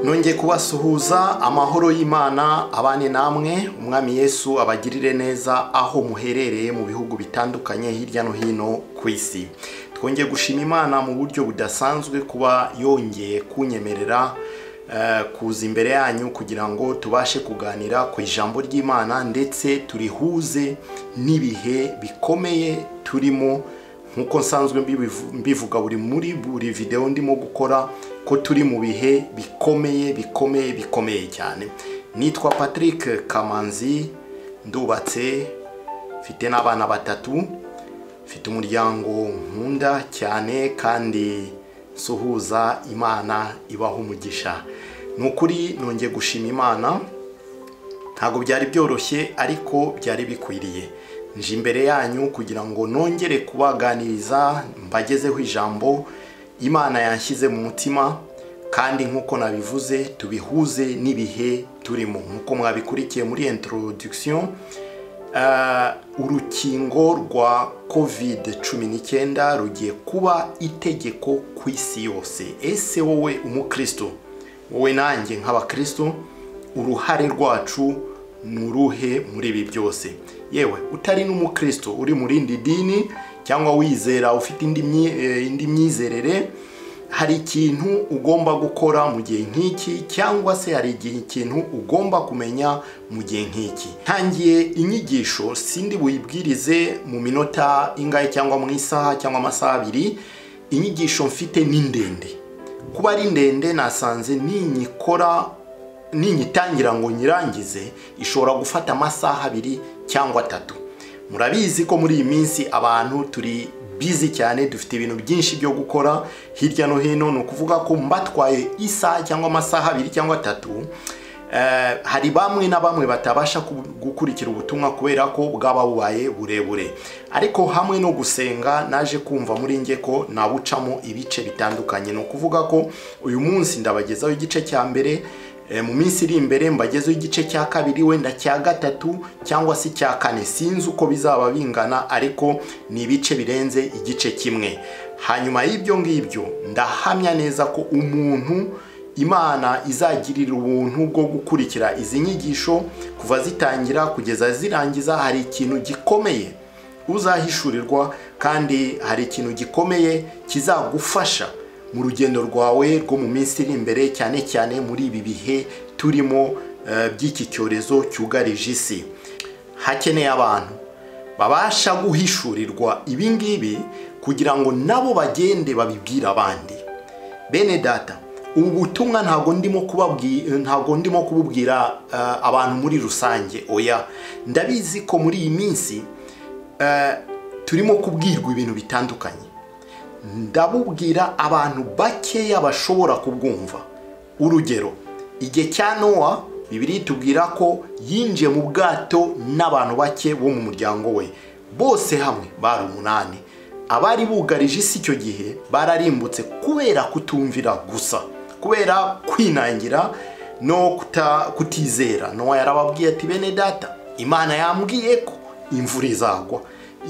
nongeye kubasuhuza amahoro y'imana abane namwe umwami yesu abagirire neza aho muherereye mu bihugu bitandukanye hirya no hino ku isi twongeye gushima imana mu buryo budasanzwe kuba yongeye kunyemerera eh, kuza imbere yanyu kugira ngo tubashe kuganira ku ijambo ry'imana ndetse turihuze n'ibihe bikomeye turimo nk'uko nsanzwe mbibivu- mbivuga buri muri buri videwo ndimo gukora ko turi mu bihe bikomeye bikomeye bikomeye cyane nitwa patrick kamanzi ndubatse mfite n'abana batatu mfite umuryango nkunda cyane kandi nsuhuza imana ibaha umugisha ni ukuri nongeye gushima imana ntabwo byari byoroshye ariko byari bikwiriye nje imbere yanyu kugira ngo nongere kubaganiriza mbagezeho ijambo imana yanshyize mu mutima kandi nk'uko nabivuze tubihuze n'ibihe turimo nk'uko mwabikurikiye muri introduction Ah, urukingo rwa covid cumi n'icyenda rugiye kuba itegeko ku isi yose ese wowe umukristo wowe nanjye nk'abakristo uruhare rwacu ni uruhe muri ibi byose yewe utari n'umukristo uri mu rindi dini cyangwa wizera ufite indi myi- eh, indi myizerere hari ikintu ugomba gukora mu gihe nk'iki cyangwa se hari igihe ikintu ugomba kumenya mu gihe nk'iki ntangiye inyigisho sindi buyibwirize mu minota ingahe cyangwa mu isaha cyangwa amasaha abiri inyigisho mfite ni ndende kuba ari ndende nasanze ninyikora ninyitangira ngo nyirangize ishobora gufata amasaha abiri cyangwa atatu murabizi ko muri iyi minsi abantu turi bizi cyane dufite ibintu byinshi byo gukora hirya no hino ni ukuvuga ko mbatwaye isaha cyangwa amasaha abiri cyangwa atatu eh, hari bamwe na bamwe batabasha ku- gukurikira ubutumwa kubera ko bwaba bubaye burebure ariko hamwe no gusenga naje kumva muri nge ko nabucamo ibice bitandukanye ni ukuvuga ko uyu munsi ndabagezaho igice cya mbere Eh, mu minsi iri imbere mbagezeho igice cya kabiri wenda cya gatatu cyangwa se cya kane sinzi uko bizaba bingana ariko ni ibice birenze igice kimwe hanyuma y'ibyo ngibyo ndahamya neza ko umuntu imana izagirira ubuntu bwo gukurikira izi nyigisho kuva zitangira kugeza zirangiza hari ikintu gikomeye uzahishurirwa kandi hari ikintu gikomeye kizagufasha mu rugendo rwawe rwo mu minsi iri imbere cyane cyane muri ibi bihe turimo eh, by'iki cyorezo cyugarije isi hakeneye abantu babasha guhishurirwa ibi ngibi kugira ngo nabo bagende babibwire abandi bene data ubu butumwa ntabwo ndimo kubabwira ntabwo ndimo kububwira eh, abantu muri rusange oya ndabizi ko muri iyi minsi eh, turimo kubwirwa ibintu bitandukanye ndabubwira abantu bakeya bashobora kubwumva urugero igihe cya nowa bibiri itubwira ko yinjiye mu bwato n'abantu bake bo mu muryango we bose hamwe bari umunani abari bugarije isi icyo gihe bararimbutse kubera kutumvira gusa kubera kwinangira no kuta, kutizera nowa yarababwiye ati bene data imana yambwiye ko imvura izagwa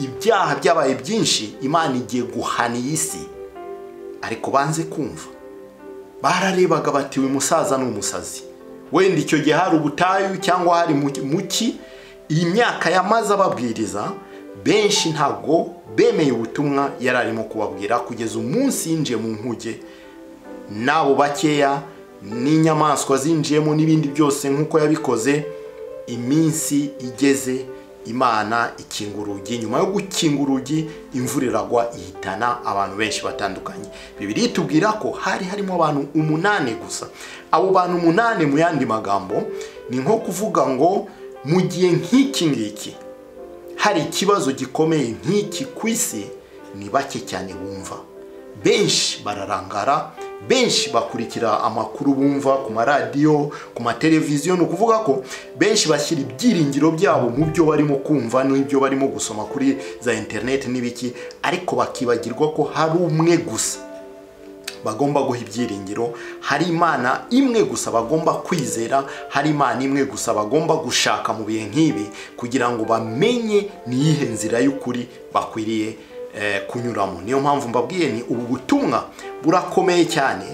ibyaha byabaye byinshi imana igiye guhana iyi si ariko banze kumva bararebaga bati uyu musaza ni umusazi wenda icyo gihe hari ubutayu cyangwa hari mu- muki iyi myaka yamaze ababwiriza benshi ntabwo bemeye ubutumwa yari arimo kubabwira kugeza umunsi yinjiye mu nkuge n'abo bakeya n'inyamaswa zinjiyemo n'ibindi byose nk'uko yabikoze iminsi igeze imana ikinga urugi nyuma yo gukinga urugi imvura iragwa ihitana abantu benshi batandukanye bibiri itubwira ko hari harimo abantu umunani gusa abo bantu umunani mu yandi magambo ni nko kuvuga ngo mu gihe nk'iki ngiki hari ikibazo gikomeye nk'iki ku isi ni bake cyane bumva benshi bararangara benshi bakurikira amakuru bumva ku maradiyo ku mateleviziyo ni ukuvuga ko benshi bashyira ibyiringiro byabo mu byo barimo kumva n'ibyo barimo gusoma kuri za interineti n'ibiki ariko bakibagirwa ko hari umwe gusa bagomba guha ibyiringiro hari imana imwe gusa bagomba kwizera hari imana imwe gusa bagomba gushaka mu bihe nk'ibi kugira ngo bamenye niyihe nzira y'ukuri bakwiriye eh, kunyuramo niyo mpamvu mbabwiye ni ubu butumwa burakomeye cyane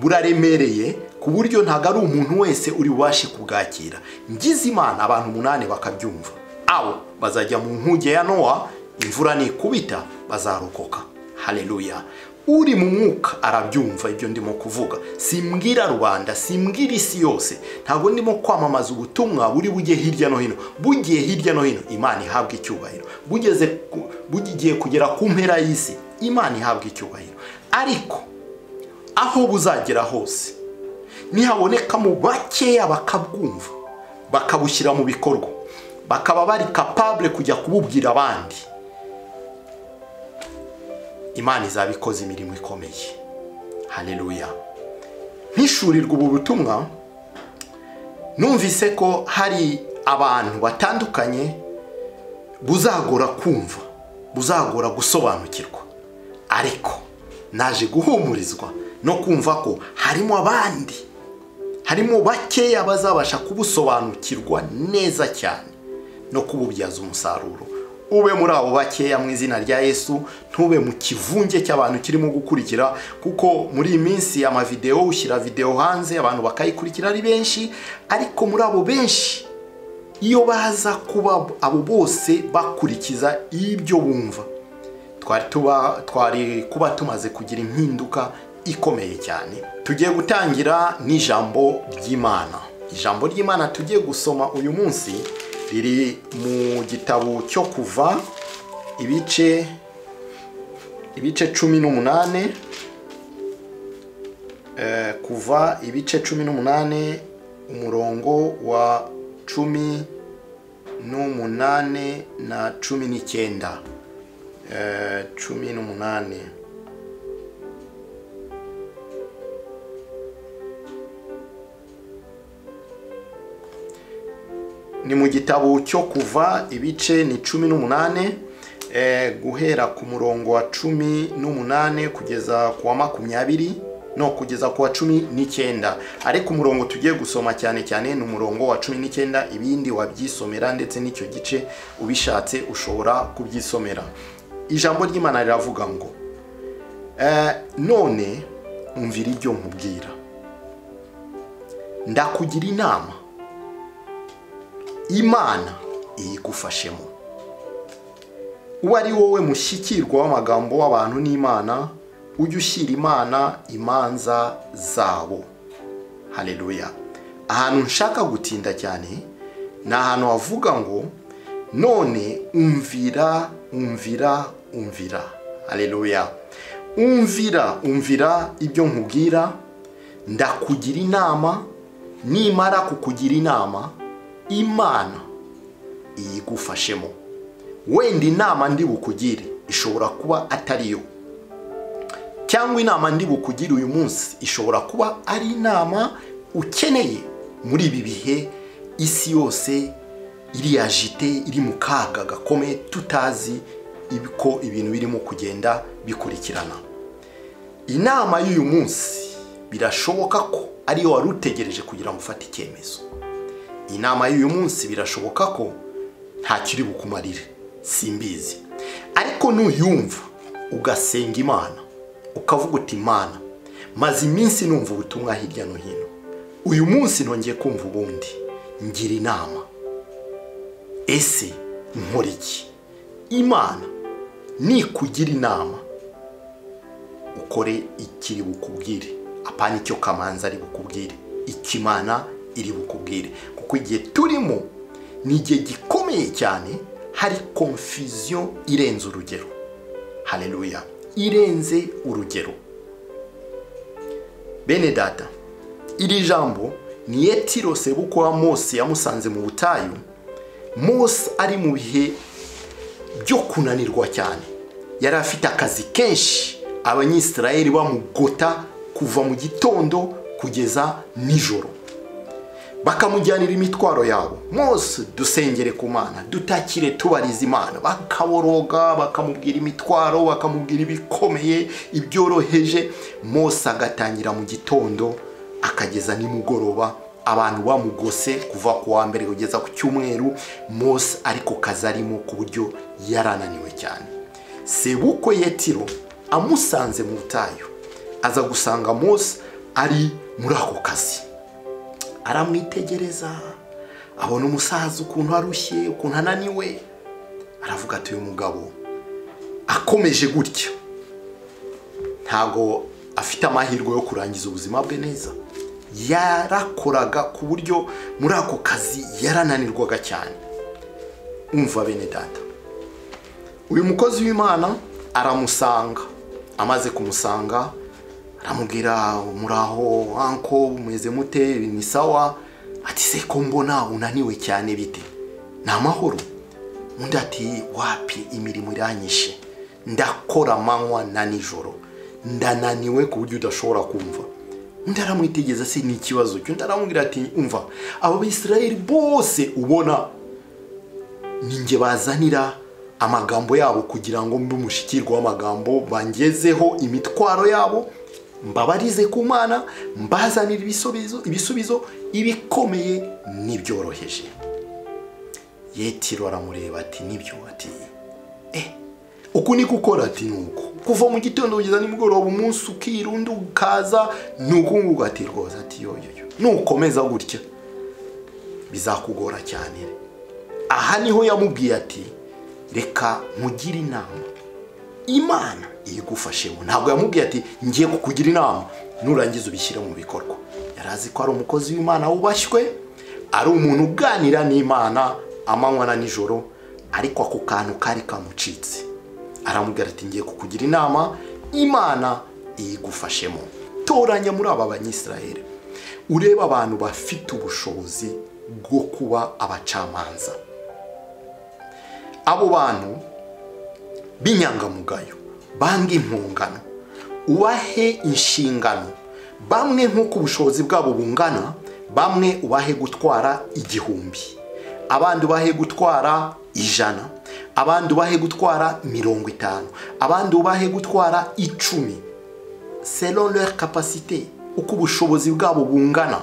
buraremereye ku buryo ntabwo ari umuntu wese uri bubashe kubwakira ngize imana abantu umunani bakabyumva abo bazajya mu nkuge ya nowa imvura nikubita bazarokoka haleluya uri mu mwuka arabyumva ibyo ndimo kuvuga simbwira rubanda simbwira isi yose ntabwo ndimo kwamamaza ubutumwa buri bujye hirya no hino bugiye hirya no hino imana ihabwa icyubahiro bugeze ku- bugiye kugera ku mpera y'isi imana ihabwa icyubahiro ariko aho buzagera hose nihabonekamo bakeya bakabwumva bakabushyira mu bikorwa bakaba bari kapabure kujya kububwira abandi imana izaba ikoze imirimo ikomeye haleluya nkishurirwa ubu butumwa numvise ko hari abantu batandukanye buzagora kumva buzagora gusobanukirwa ariko naje guhumurizwa no kumva ko harimo abandi harimo bakeya bazabasha kubusobanukirwa neza cyane no kububyaza umusaruro ube muri abo bakeya mu izina rya yesu ntube mu kivunge cy'abantu kirimo gukurikira kuko muri iyi minsi amavidewo ushyira videwo hanze abantu bakayikurikira ari benshi ariko muri abo benshi iyo baza kuba abo bose bakurikiza ibyo bumva twari tuba twari kuba tumaze kugira impinduka ikomeye cyane tugiye gutangira n'ijambo ry'imana ijambo ry'imana tugiye gusoma uyu munsi riri mu gitabo cyo kuva ibice ibice cumi n'umunane eh, kuva ibice cumi n'umunane umurongo wa cumi n'umunane na cumi n'icyenda Eh, cumi n'umunani ni mu gitabo cyo kuva ibice ni cumi n'umunani eh, guhera ku murongo wa cumi n'umunani kugeza ku wa makumyabiri no kugeza ku wa cumi n'icyenda ariko umurongo tugiye gusoma cyane cyane ni umurongo wa cumi n'icyenda ibindi wabyisomera ndetse n'icyo gice ubishatse ushobora kubyisomera ijambo ry'imana riravuga ngo "Eh, none umvira ibyo nkubwira ndakugira inama imana iyigufashemo uwo ari wowe mushyikirwa w'amagambo w'abantu n'imana ujye ushyira imana imanza zabo haleluya ahantu nshaka gutinda cyane ni ahantu havuga ngo none umvira umvira umvira haleluya umvira umvira ibyo nkubwira ndakugira inama nimara kukugira inama imana iyigufashemo wenda inama ndi bukugire ishobora kuba atari yo cyangwa inama ndi bukugire uyu munsi ishobora kuba ari inama ukeneye muri ibi bihe isi yose iri yajite iri mu kaga gakomeye tutazi ibi- ko ibintu birimo kugenda bikurikirana inama y'uyu munsi birashoboka ko ariyo wari utegereje kugira ngo ufate icyemezo inama y'uyu munsi birashoboka ko ntacyo iri bukumarire simbizi ariko nuyumva ugasenga imana ukavuga uti imana maze iminsi numva ubutumwa hirya no hino uyu munsi nongeye kumva ubundi ngira inama ese nkora iki imana nikugira inama ukore ikiri bukubwire apana icyo kamanzi ari bukubwire ikimana iri bukubwire kuko igihe turimo ni igihe gikomeye cyane hari konfiziyo irenze urugero haleluya irenze urugero bene data iri jambo ni yetiro sebukwe wa mose yamusanze mu butayu mose ari mu bihe byo kunanirwa cyane yari afite akazi kenshi abanyisirayeli bamugota kuva mu gitondo kugeza nijoro bakamujyanira imitwaro yabo mose dusengere ku mana dutakire tubariza imana bakaboroga bakamubwira imitwaro bakamubwira ibikomeye ibyoroheje mose agatangira mu gitondo akageza nimugoroba abantu bamugose kuva ku wa mbere kugeza ku cyumweru mose ariko kazi arimo ku buryo yarananiwe cyane sebukwe yetiro amusanze mu butayu aza gusanga mose ari muri ako kazi aramwitegereza abona umusaza ukuntu arushye ukuntu ananiwe aravuga ati uyu mugabo akomeje gutya ntabwo afite amahirwe yo kurangiza ubuzima bwe neza yarakoraga ku buryo muri ako kazi yarananirwaga cyane umva bene data uyu mukozi w'imana aramusanga amaze kumusanga aramubwira muraho anko mumeze mute ni sawa ati se ko mbona unaniwe cyane bite ni amahoro undi ati wapi imirimo iranyishe ndakora amanywa na nijoro ndananiwe ku buryo udashobora kumva undi aramwitegeza se ni ikibazo cyo undi aramubwira ati umva aba bisirayeli bose ubona ninjye bazanira amagambo yabo kugira ngo mbe umushikirwa w'amagambo bangezeho imitwaro yabo mbabarize ku mana mbazanira ibisubizo ibisubizo ibikomeye n'ibyoroheje yetiro aramureba ati nibyo ati eh uku ni gukora ati nuko kuva mu gitondo kugeza nimugoroba umunsi ukirunda ukaza ni uku nguku ati rwose ati yoyoyo nukomeza gutya bizakugora cyane aha niho yamubwiye ati reka nkugire inama imana igufashemo ntabwo yamubwiye ati ngiye kukugira inama nurangiza ubishyire mu bikorwa yari azi ko ari umukozi w'imana wubashywe ari umuntu uganira n'imana amanywa na nijoro ariko ako kantu kari kamucitse aramubwira ati ngiye kukugira inama imana igufashemo toranya muri aba banyisiraheli urebe abantu bafite ubushobozi bwo kuba abacamanza abo bantu b'inyangamugayo banga impungano ubahe inshingano bamwe nk'uko ubushobozi bwabo bungana bamwe ubahe gutwara igihumbi abandi ubahe gutwara ijana abandi ubahe gutwara mirongo itanu abandi ubahe gutwara icumi selon leur capacité uko ubushobozi bwabo bungana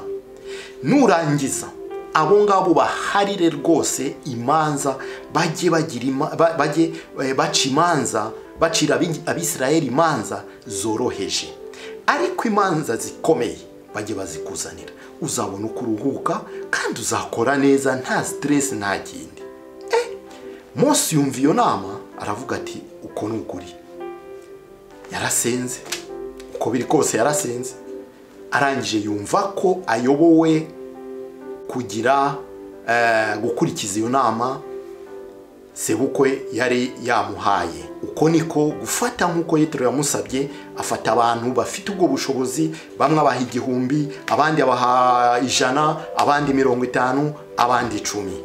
nurangiza abo ngabo baharire rwose imanza bajye bagira ima- ba- bajye eh, baca imanza bacira abingi- abisirayeli imanza zoroheje ariko imanza zikomeye bajye bazikuzanira uzabona uko uruhuka kandi uzakora neza nta siteresi nta kindi Mose yumva iyo nama aravuga ati uko ni ukuri yarasenze uko biri kose yarasenze arangije yumva ko ayobowe kugira eh, gukurikiza iyo nama sebukwe yari yamuhaye uko niko gufata nk'uko yitiro yamusabye afata abantu bafite ubwo bushobozi bamwe abaha igihumbi abandi abaha ijana abandi mirongo itanu abandi icumi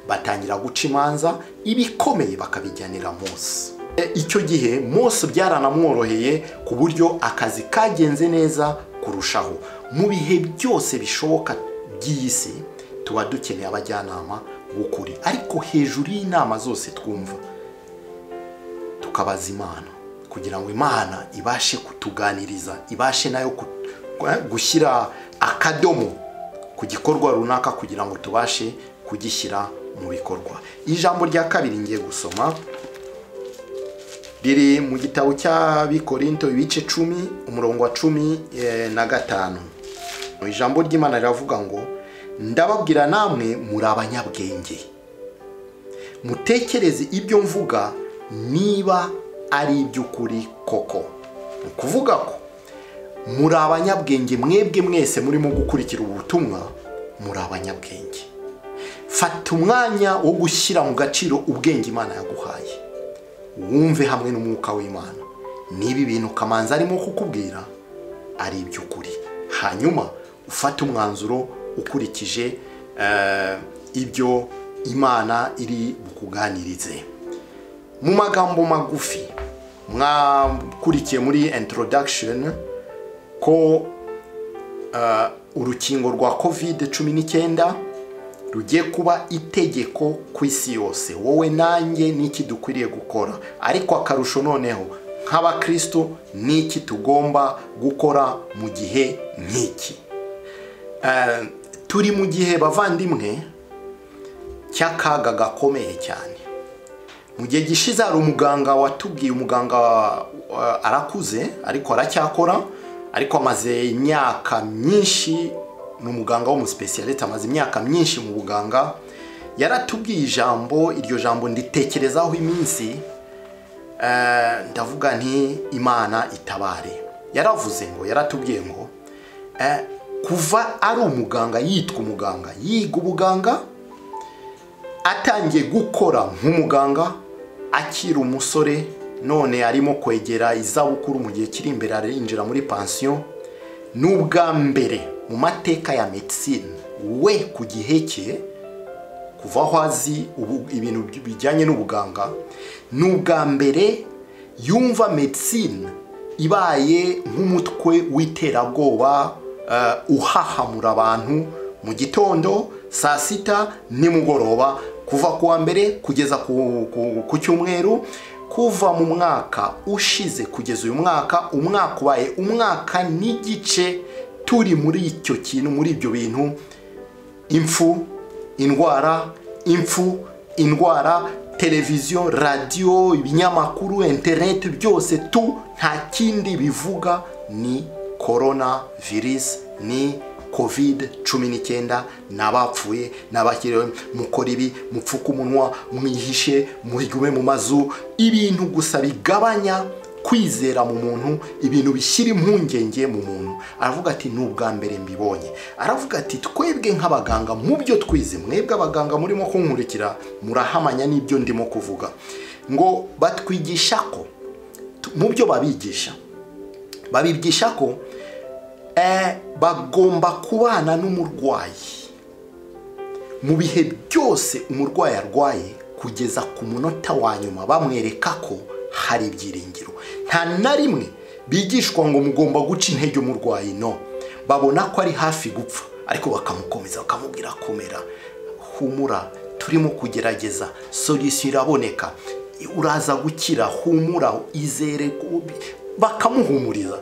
batangira guca imanza ibikomeye bakabijyanira mose E, icyo gihe mose byaranamworoheye ku buryo akazi kagenze neza kurushaho mu bihe byose bishoboka by'iyi si tuba dukeneye abajyanama b'ukuri ariko hejuru y'inama zose twumva tukabaza imana kugira ngo imana ibashe kutuganiriza ibashe nayo ku- eh, gushyira akadomo ku gikorwa runaka kugira ngo tubashe kugishyira mu bikorwa ijambo rya kabiri ngiye gusoma riri mu gitabo cy'abikorinto ibice cumi umurongo wa cumi eh, na gatanu mu ijambo ry'imana riravuga ngo ndababwira namwe muri abanyabwenge mutekereze ibyo mvuga niba ari iby'ukuri koko ni ukuvuga ko muri abanyabwenge mwebwe mwese murimo gukurikira ubu butumwa muri abanyabwenge fata umwanya wo gushyira mu gaciro ubwenge imana yaguhaye wumve hamwe n'umwuka w'imana niba ibintu kamanzi arimo kukubwira ari iby'ukuri hanyuma ufate umwanzuro ukurikije eh, ibyo imana iri bukuganirize mu magambo magufi mwakurikiye muri introduction ko eh, urukingo rwa covid cumi n'icyenda rugiye kuba itegeko ku isi yose wowe nanjye n'iki dukwiriye gukora ariko akarusho noneho nk'abakristo n'iki tugomba gukora mu gihe nk'iki Eh, turi mu gihe bavandimwe cy'akaga gakomeye cyane mu gihe gishize hari umuganga watubwiye umuganga uh, arakuze ariko aracyakora ariko amaze imyaka myinshi ni umuganga w'umusipesiyalite amaze imyaka myinshi mu buganga yaratubwiye ijambo iryo jambo nditekerezaho iminsi eh, ndavuga nti imana itabare yaravuze ngo yaratubwiye ngo eh, kuva ari umuganga yitwa umuganga yiga ubuganga atangiye gukora nk'umuganga akiri umusore none arimo kwegera izabukuru mu gihe kiri imbere arinjira muri pansiyo ni ubwa mbere mu mateka ya medisine we ku gihe cye kuva aho azi ubu- ibintu bijyanye n'ubuganga ni ubwa mbere yumva medisine ibaye nk'umutwe w'iterabwoba eh, uhahamura abantu mu gitondo saa sita nimugoroba kuva ku wa mbere kugeza ku- ku- ku cyumweru kuva mu mwaka ushize kugeza uyu mwaka umwaka ubaye umwaka n'igice turi muri icyo kintu muri ibyo bintu impfu indwara impfu indwara televiziyo radiyo ibinyamakuru interineti byose tu nta kindi bivuga ni korona virusi ni kovide cumi n'icyenda ni abapfuye ni abakiriwe mukora ibi mupfuke umunwa mwihishe murigume mu mazu ibintu gusa bigabanya kwizera mu muntu ibintu bishyira impungenge mu muntu aravuga ati ni ubwa mbere mbibonye aravuga ati twebwe nk'abaganga mu byo twize mwebwe abaganga murimo kunkurikira murahamanya n'ibyo ndimo kuvuga ngo batwigisha ko tu- mu byo babigisha babigisha ko eh, bagomba kubana n'umurwayi mu bihe byose umurwayi arwaye kugeza ku munota wa nyuma bamwereka ko hari ibyiringiro nta na rimwe bigishwa ngo mugomba guca intege umurwayi no babona ko ari hafi gupfa ariko bakamukomeza bakamubwira komera humura turimo kugerageza solisiyo iraboneka uraza gukira humura izere ko- bakamuhumuriza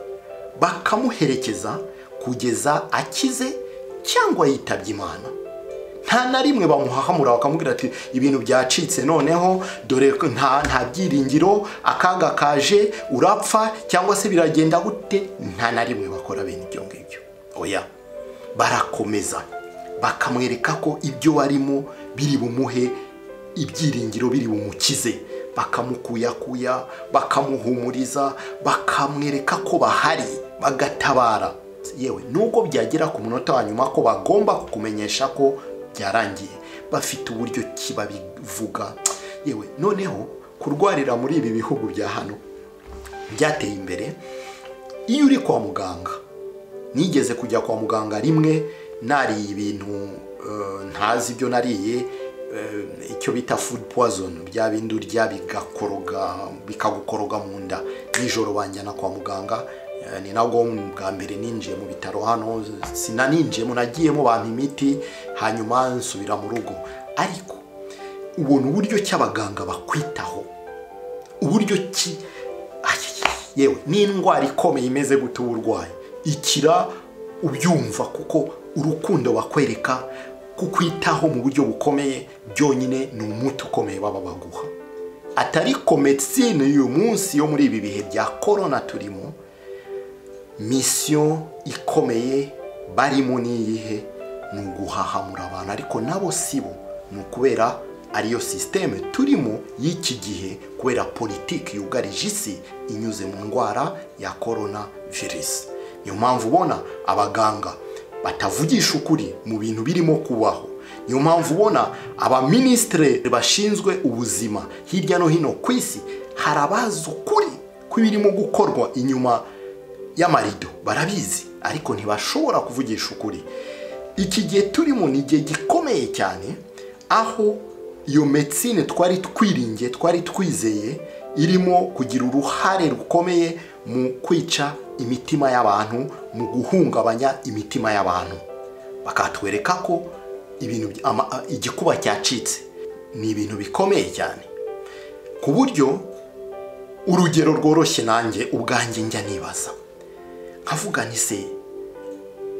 bakamuherekeza kugeza akize cyangwa yitabye imana nta na rimwe bamuhahamura bakamubwira ati ibintu byacitse noneho dore ko nta nta byiringiro akaga kaje urapfa cyangwa se biragenda gute nta na rimwe bakora bene ibyo ngibyo oya barakomeza bakamwereka ko ibyo barimo biri bumuhe ibyiringiro biri bumukize bakamukuyakuya bakamuhumuriza bakamwereka ko bahari bagatabara yewe nubwo byagera ku munota wa nyuma ko bagomba kukumenyesha ko byarangiye bafite uburyo ki babivuga yewe noneho kurwarira muri ibi bihugu bya hano byateye imbere iyo uri kwa muganga nigeze kujya kwa muganga rimwe nariye ibintu eh, ntazi ibyo nariye eh, icyo bita food poison bya bindi urya bigakoroga bikagukoroga mu nda nijoro banjyana kwa muganga eh, ni nabwo bwa mbere ninjiye mu bitaro hano sinaninjiyemo nagiyemo bampa imiti hanyuma nsubira mu rugo ariko ubona uburyo ki abaganga bakwitaho uburyo ki Ayiyeye, yewe n'indwara ikomeye imeze gute uba urwaye ikira ubyumva kuko urukundo bakwereka kukwitaho mu buryo bukomeye byonyine ni umuti ukomeye baba baguha atari ko medisine y'uyu munsi yo muri ibi bihe bya korona turimo misiyo ikomeye barimo n'iyihe ni uguhahamura abantu ariko nabo si bo ni ukubera ariyo sisiteme turimo y'iki gihe kubera politiki yugarije isi inyuze mu ndwara ya korona virusi niyo mpamvu ubona abaganga batavugisha ukuri mu bintu birimo kubaho niyo mpamvu ubona abaminisitire bashinzwe ubuzima hirya no hino ku isi hari abazi ukuri kw'ibirimo gukorwa inyuma y'amarido barabizi ariko ntibashobora kuvugisha ukuri iki gihe turimo ni igihe gikomeye cyane aho iyo medisine twari twiringiye twari twizeye irimo kugira uruhare rukomeye mu kwica imitima y'abantu mu guhungabanya imitima y'abantu bakatwereka ko ibintu by- ama- a- igikuba cyacitse ni ibintu bikomeye cyane ku buryo urugero rworoshye nanjye ubwanjye njya nibaza nkavuga nti se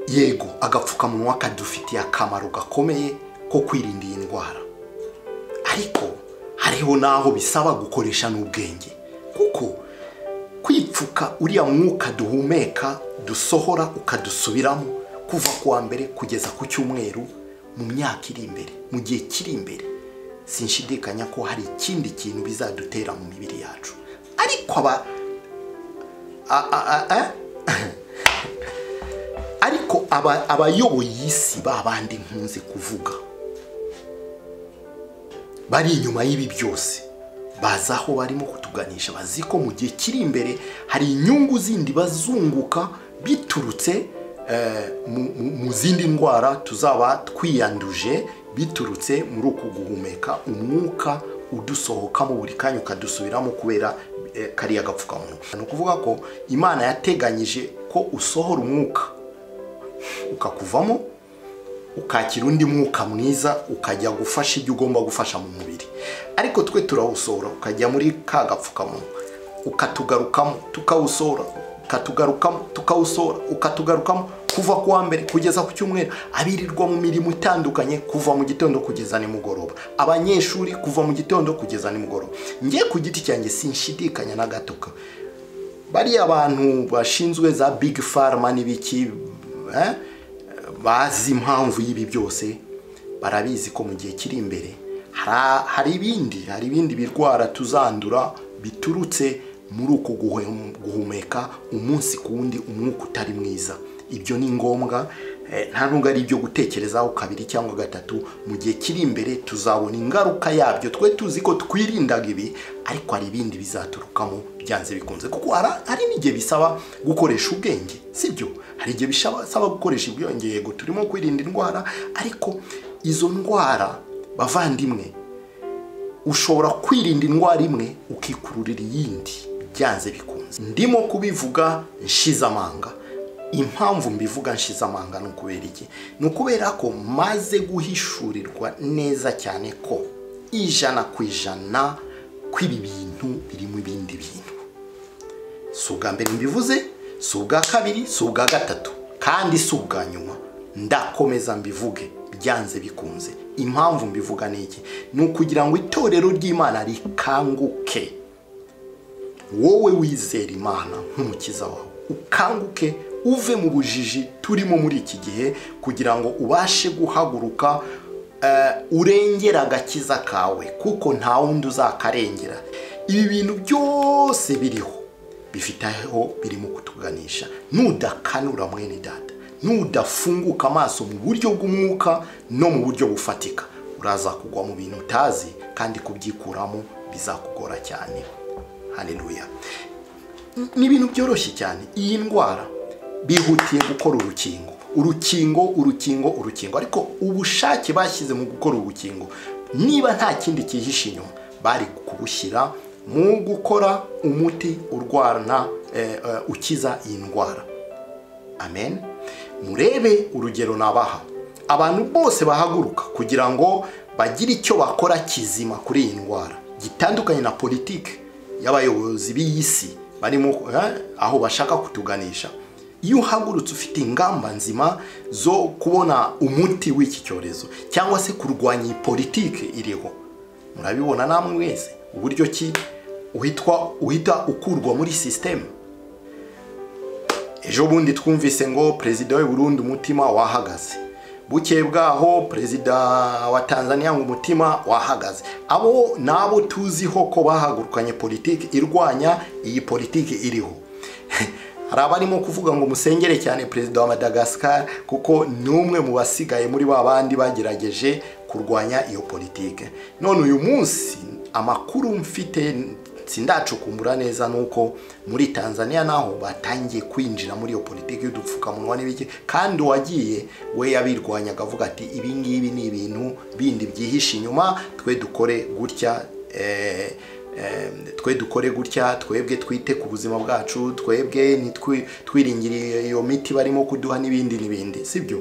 yego agapfukamunwa kadufitiye akamaro gakomeye ko kwirinda iyi ndwara ariko hariho n'aho bisaba gukoresha n'ubwenge kuko kwipfuka uriya mwuka duhumeka dusohora ukadusubiramo kuva ku wa mbere kugeza ku cyumweru mu myaka iri imbere mu gihe kiri imbere sinshidikanya ko hari ikindi kintu bizadutera mu mibiri yacu ariko aba a- a- a- a- ariko aba- abayoboye isi ba bandi nkunze kuvuga bari inyuma y'ibi byose bazi aho barimo kutuganisha bazi ko mu gihe kiri imbere hari inyungu zindi bazunguka biturutse eh, mu- mu- mu zindi ndwara tuzaba twiyanduje biturutse muri uku guhumeka umwuka udusohokamo buri kanya ukadusubiramo kubera eh, kariya gapfukamunwa ni ukuvuga ko imana yateganyije ko usohora umwuka ukakuvamo ukakira undi mwuka mwiza ukajya gufasha ibyo ugomba gufasha mu mubiri ariko twe turawusohora ukajya muri ka gapfukamunwa ukatugarukamo tukawusohora ukatugarukamo tukawusohora ukatugarukamo kuva ku wa mbere kugeza ku cyumweru abirirwa mu mirimo itandukanye kuva mu gitondo kugeza nimugoroba abanyeshuri kuva mu gitondo kugeza nimugoroba njye ku giti cyanjye sinshidikanya na gatoka bariya abantu bashinzwe za big pharma n'ibiki eh, bazi impamvu y'ibi byose barabizi ko mu gihe kiri imbere hari- hari ibindi hari ibindi birwara tuzandura biturutse muri uku guhe- guhumeka umunsi ku wundi umwuka utari mwiza ibyo ni ngombwa eh, nta nubwo ari ibyo gutekerezaho kabiri cyangwa gatatu mu gihe kiri imbere tuzabona ingaruka yabyo twe tuzi ko twirindaga ibi ariko hari ibindi bizaturukamo byanze bikunze kuko hara- hari n'igihe bisaba gukoresha ubwenge sibyo hari igihe bisaba bisaba gukoresha ubwenge yego turimo kwirinda indwara ariko izo ndwara bavandimwe ushobora kwirinda indwara imwe ukikururira iyindi byanze bikunze ndimo kubivuga nshizamanga impamvu mbivuga nshizamanga ni ukubera iki ni ukubera ko maze guhishurirwa neza cyane ko ijana ku ijana kw'ibi bintu birimo ibindi bintu si ubwa mbere mbivuze si ubwa kabiri si ubwa gatatu kandi si ubwa nyuma ndakomeza mbivuge byanze bikunze impamvu mbivuga ni iki ni ukugira ngo itorero ry'imana rikanguke wowe wizera imana nk'umukiza wawe ukanguke uve mu bujiji turimo muri iki gihe kugira ngo ubashe guhaguruka eh, urengera agakiza kawe kuko nta wundi uzakarengera ibi bintu byose biriho bifite aho birimo kutuganisha nudakanura mwene data nudafunguka amaso mu buryo bw'umwuka no mu buryo bufatika uraza kugwa mu bintu utazi kandi kubyikuramo bizakugora cyane haleluya ni ibintu byoroshye cyane iyi ndwara bihutiye gukora urukingo urukingo urukingo urukingo ariko ubushake bashyize mu gukora urukingo niba nta kindi cyihishe inyuma bari kubushyira mu gukora umuti urwana eh, eh, ukiza iyi ndwara amen murebe urugero nabaha abantu bose bahaguruka kugira ngo bagire icyo bakora kizima kuri iyi ndwara gitandukanye na politiki y'abayobozi b'iyi si barimo eh, aho bashaka kutuganisha iyo uhagurutse ufite ingamba nzima zo kubona umuti w'iki cyorezo cyangwa se kurwanya iyi politiki iriho murabibona namwe mwese uburyo ki uhitwa uhita ukurwa muri sisiteme ejo bundi twumvise ngo perezida w'u Burundi umutima wahagaze bukeye bwaho perezida wa tanzania ngo umutima wahagaze abo ni abo tuziho ko bahagurukanye politiki irwanya iyi politiki iriho hari abarimo kuvuga ngo musengere cyane perezida wa madagascar kuko ni umwe mu basigaye muri ba bandi bagerageje kurwanya iyo politiki none uyu munsi amakuru mfite sindacukumbura neza nuko muri tanzania naho batangiye kwinjira muri iyo politiki y'udupfukamunwa n'ibiki kandi uwagiye we yabirwanyaga avuga ati ibi ngibi ni ibintu bindi byihishe inyuma twe dukore gutya eh, eh, twe dukore gutya twebwe twite ku buzima bwacu twebwe ntitwi- twiringire iyo miti barimo kuduha n'ibindi n'ibindi sibyo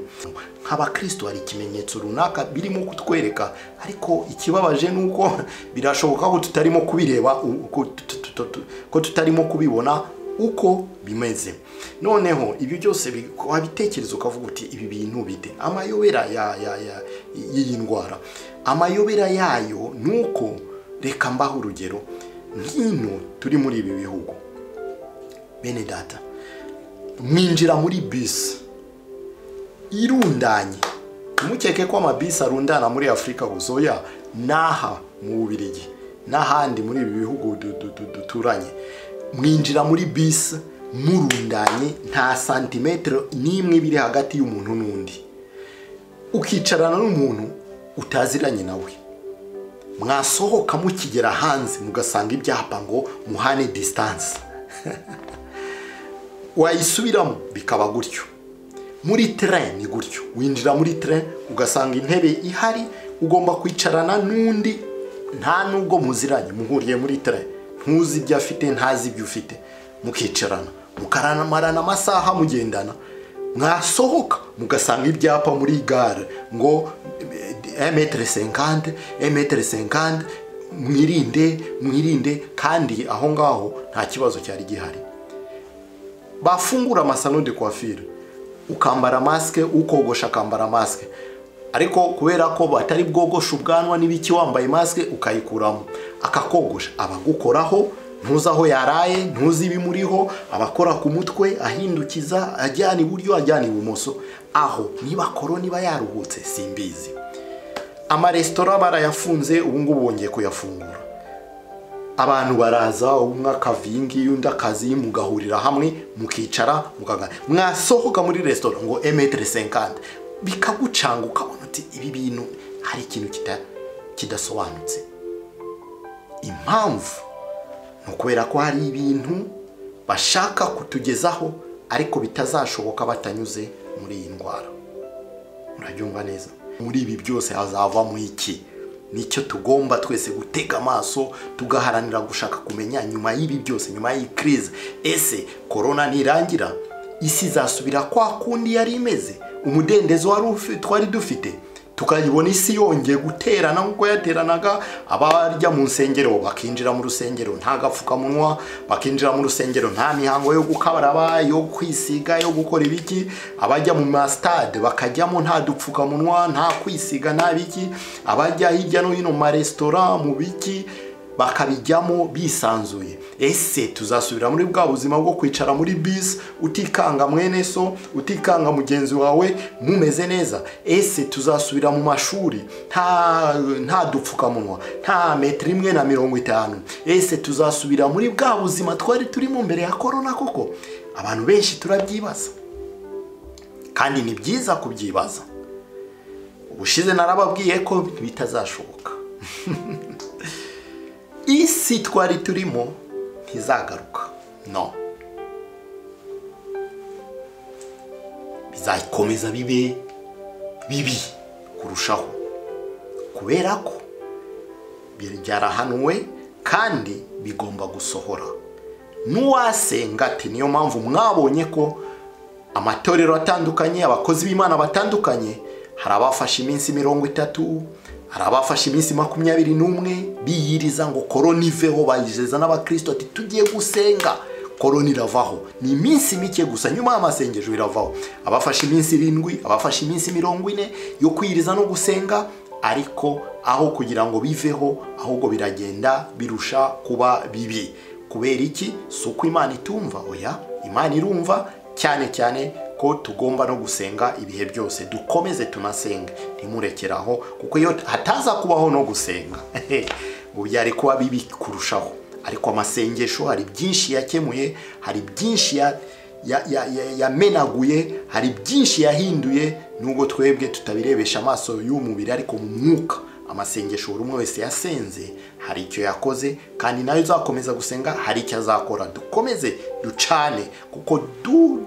nk'abakristo hari ikimenyetso runaka birimo kutwereka ariko ikibabaje ni uko birashoboka ko tutarimo kubireba u- ko tu- tu- tu- tu- ko tutarimo kubibona uko bimeze noneho ibyo byose bi- wabitekereza ukavuga uti ibi bintu bite amayobera ya- ya- ya- y'iyi ndwara amayobera yayo ni uko reka mbaho urugero nk'ino turi muri ibi bihugu bene data mwinjira muri bisi irundanye ntimukeke ko amabisi arundana muri afurika gusa oya n'aha mu bubirigi n'ahandi muri ibi bihugu du- du- du- duturanye mwinjira muri bisi murundanye nta santimetero n'imwe iba iri hagati y'umuntu n'undi ukicarana n'umuntu utaziranye nawe mwasohoka mukigera hanze mugasanga ibyapa ngo muhane disitansi wayisubiramo bikaba gutyo muri tren ni gutyo winjira muri tren ugasanga intebe ihari ugomba kwicarana n'undi nta n'ubwo muziranye muhuriye muri tren ntuzi ibyo afite ntazi ibyo ufite mukicarana mukaramarana amasaha mugendana mwasohoka mugasanga ibyapa muri gare ngo emetere senkande emetere senkande mwirinde mwirinde kandi aho ngaho nta kibazo cyari gihari bafungura amasano de coiffure ukambara masike ukogosha akambara masike ariko kubera ko batari bwogoshe ubwanwa n'ibiki wambaye masike ukayikuramo akakogosha abagukoraho ntuzi aho yaraye ntuzi ibimuriho abakora ku mutwe ahindukiza ajyana iburyo ajyana ibumoso aho niba koro niba yaruhutse simbizi amaresitora barayafunze ubu ngubu bongeye kuyafungura abantu baraza umwe akavingi undi akazi mugahurira hamwe mukicara mukaganira mwasohoka muri resitora ngo emetere senkante bikagucanga ukabona uti ibi bintu hari ikintu kita- kidasobanutse impamvu ni ukubera ko hari ibintu bashaka kutugezaho ariko bitazashoboka batanyuze muri iyi ndwara murabyumva neza muri ibi byose hazavamo iki nicyo tugomba twese gutega amaso tugaharanira gushaka kumenya nyuma y'ibi byose nyuma y'iyi crise ese korona nirangira isi izasubira kwa kundi yari imeze umudendezo wari ufi- twari dufite tukayibona isi yongeye guterana nk'uko yateranaga abarya mu nsengero bakinjira mu rusengero nta gapfukamunwa bakinjira mu rusengero nta mihango yo gukaraba yo kwisiga yo gukora ibiki abajya mu masitade bakajyamo nta dupfukamunwa nta kwisiga nta biki abajya hirya no hino mu maresitora mu biki bakabijyamo bisanzuye ese tuzasubira muri bwa buzima bwo kwicara muri bisi utikanga mwene so utikanga mugenzi wawe mumeze neza ese tuzasubira mu mashuri nta nta dupfukamunwa nta metero imwe na mirongo itanu ese tuzasubira muri bwa buzima twari turimo mbere ya korona koko abantu benshi turabyibaza kandi ni byiza kubyibaza ubushize narababwiye ko bitazashoboka isi twari turimo ntizagaruka no bizakomeza bibe bibi kurushaho kubera ko byarahanuwe kandi bigomba gusohora n'uwasenga ati niyo mpamvu mwabonye ko amatorero atandukanye abakozi b'imana batandukanye hari abafashe iminsi mirongo itatu hari abafashe iminsi makumyabiri n'umwe biyiriza ngo korona iveho bayizeza n'abakirisito ati tugiye gusenga korona iravaho ni iminsi mike gusa nyuma y'amasengesho iravaho abafashe iminsi irindwi abafashe iminsi mirongo ine yo kwiyiriza no gusenga ariko aho kugira ngo biveho ahubwo biragenda birusha kuba bibi kubera iki si uko imana itumva oya imana irumva cyane cyane ko tugomba no gusenga ibihe byose dukomeze tunasenge ntimurekeraho kuko iyo hataza kubaho no gusenga ubu byari kuba bibi kurushaho ariko amasengesho hari byinshi yakemuye hari byinshi ya- ya- ya- ya- yamenaguye hari byinshi yahinduye nubwo twebwe tutabirebesha amaso y'umubiri ariko mu mwuka amasengesho buri umwe wese yasenze hari icyo yakoze kandi nawe uzakomeza gusenga hari icyo azakora dukomeze ducane kuko du,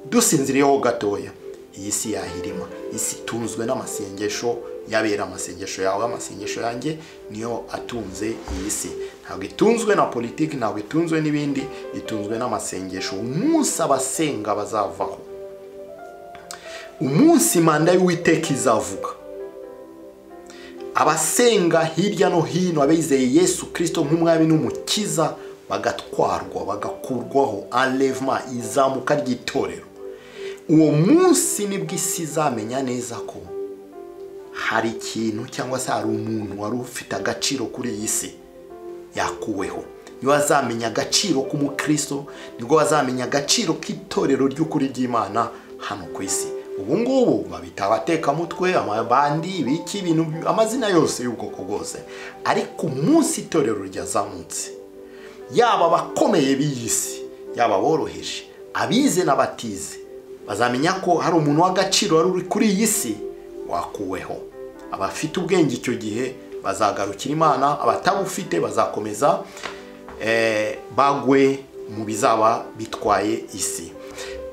dusinziriyeho gatoya iyi si yahirima isi itunzwe n'amasengesho yabera amasengesho yawe amasengesho yanjye niyo atunze iyi si ntabwo itunzwe na politiki ntabwo itunzwe n'ibindi itunzwe n'amasengesho umunsi abasenga bazavaho umunsi manda y'uwiteka izavuga abasenga hirya no hino abizeye yesu kirisito nk'umwami n'umukiza bagatwarwa bagakurwaho enlèvement izamuka ry'itorero uwo munsi nibwo isi izamenya neza ko hari ikintu cyangwa se hari umuntu wari ufite agaciro kuri iyi si yakuweho niwe wazamenya agaciro k'umukristo nibwo wazamenya agaciro k'itorero ry'ukuri ry'imana hano ku isi ubu ngubu babita abatekamutwe amabandi ibiki ibintu amazina yose y'ubwoko bwose ariko umunsi itorero ryazamutse yaba abakomeye b'iyi si yaba aboroheje abize n'abatize bazamenya ko hari umuntu w'agaciro wari uri kuri iyi si wakuweho abafite ubwenge icyo gihe bazagarukira imana abatabufite bazakomeza eh, bagwe mu bizaba bitwaye isi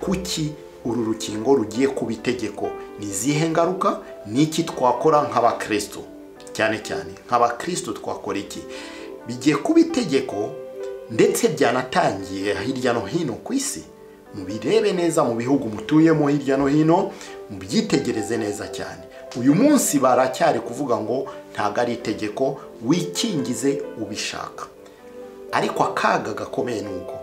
kuki uru rukingo rugiye kuba itegeko ni izihe ngaruka ni iki twakora nk'abakristo cyane cyane nk'abakristo twakora iki bigiye kuba itegeko ndetse byanatangiye hirya no hino ku isi mubirebe neza mu bihugu mutuyemo hirya no hino mubyitegereze neza cyane uyu munsi baracyari kuvuga ngo ntabwo ari itegeko wikingize ubishaka ariko akaga gakomeye ni uko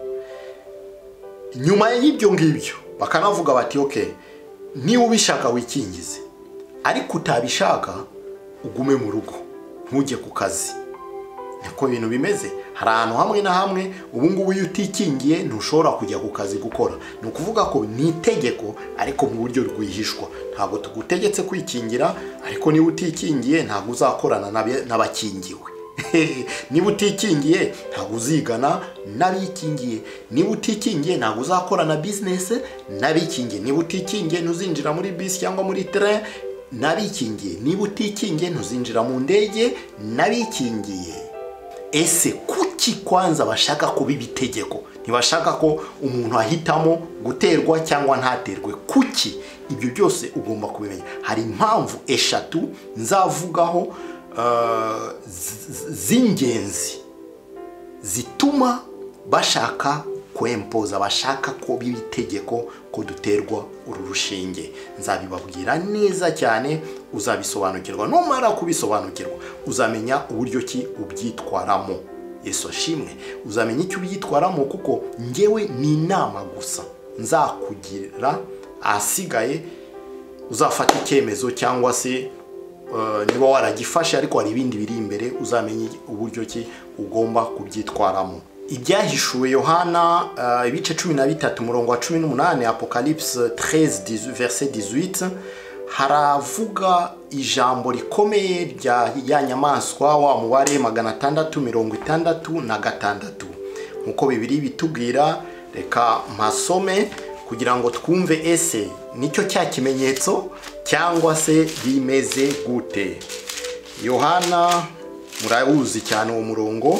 nyuma y'ibyo ngibyo bakanavuga bati oke niba ubishaka wikingize ariko utabishaka ugume mu rugo ntujye ku kazi niko ibintu bimeze hari ahantu hamwe na hamwe ubu ngubu iyo utikingiye ntushobora kujya ku kazi gukora ni ukuvuga ko ni itegeko ariko mu buryo rwihishwa ntabwo tugutegetse kwikingira ariko niba utikingiye ntabwo uzakorana n'abakingiwe niba utikingiye ntabwo uzigana n'abikingiye niba utikingiye ntabwo uzakorana bizinesi n'abikingiye niba utikingiye ntuzinjira muri bisi cyangwa muri tere n'abikingiye niba utikingiye ntuzinjira mu ndege n'abikingiye ese kuki kwanza bashaka kuba ibitegeko ntibashaka ko umuntu ahitamo guterwa cyangwa ntaterwe kuki ibyo byose ugomba kubimenya hari impamvu eshatu nzavugaho z'ingenzi zituma bashaka kwempoza bashaka ko biba itegeko ko duterwa uru rushinge nzabibabwira neza cyane uzabisobanukirwa numara kubisobanukirwa uzamenya uburyo ki ubyitwaramo yesu ashimwe uzamenya icyo ubyitwaramo kuko ngewe ni inama gusa nzakugira ahasigaye uzafata icyemezo cyangwa se niba waragifashe ariko hari ibindi biri imbere uzamenye uburyo ki ugomba kubyitwaramo ibyahishuwe yohana ibice cumi na bitatu umurongo wa cumi n'umunani apocalypse 13 verset 18 haravuga ijambo rikomeye rya ya nyamaswa wa mubare magana atandatu mirongo itandatu na gatandatu nk'uko bibiri bitubwira reka mpasome kugira ngo twumve ese nicyo cya kimenyetso cyangwa se bimeze gute yohana murabuzi cyane uwo murongo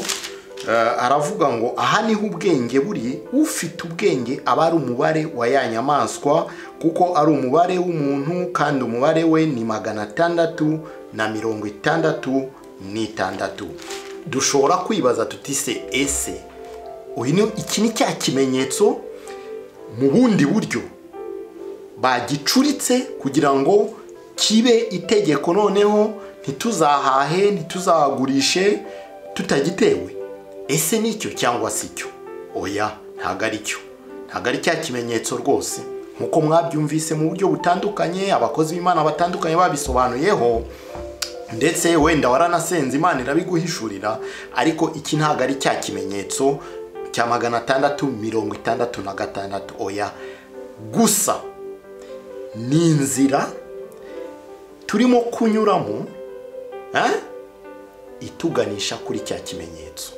aravuga ngo aha niho ubwenge buri ufite ubwenge aba ari umubare wa ya nyamaswa kuko ari umubare w'umuntu kandi umubare we ni magana atandatu na mirongo itandatu n'itandatu dushobora kwibaza tutise ese iki ni cya kimenyetso mu bundi buryo bagicuritse kugira ngo kibe itegeko noneho ntituzahahe ntituzagurishe tutagitewe ese nicyo cyangwa si cyo oya ntabwo ari cyo ntabwo ari cya kimenyetso rwose nk'uko mwabyumvise mu buryo butandukanye abakozi b'imana batandukanye babisobanuyeho ndetse wenda waranasenze imana irabiguhishurira ariko iki ntabwo ari cya kimenyetso cya magana atandatu mirongo itandatu na gatandatu oya gusa ni inzira turimo kunyuramo ituganisha kuri cya kimenyetso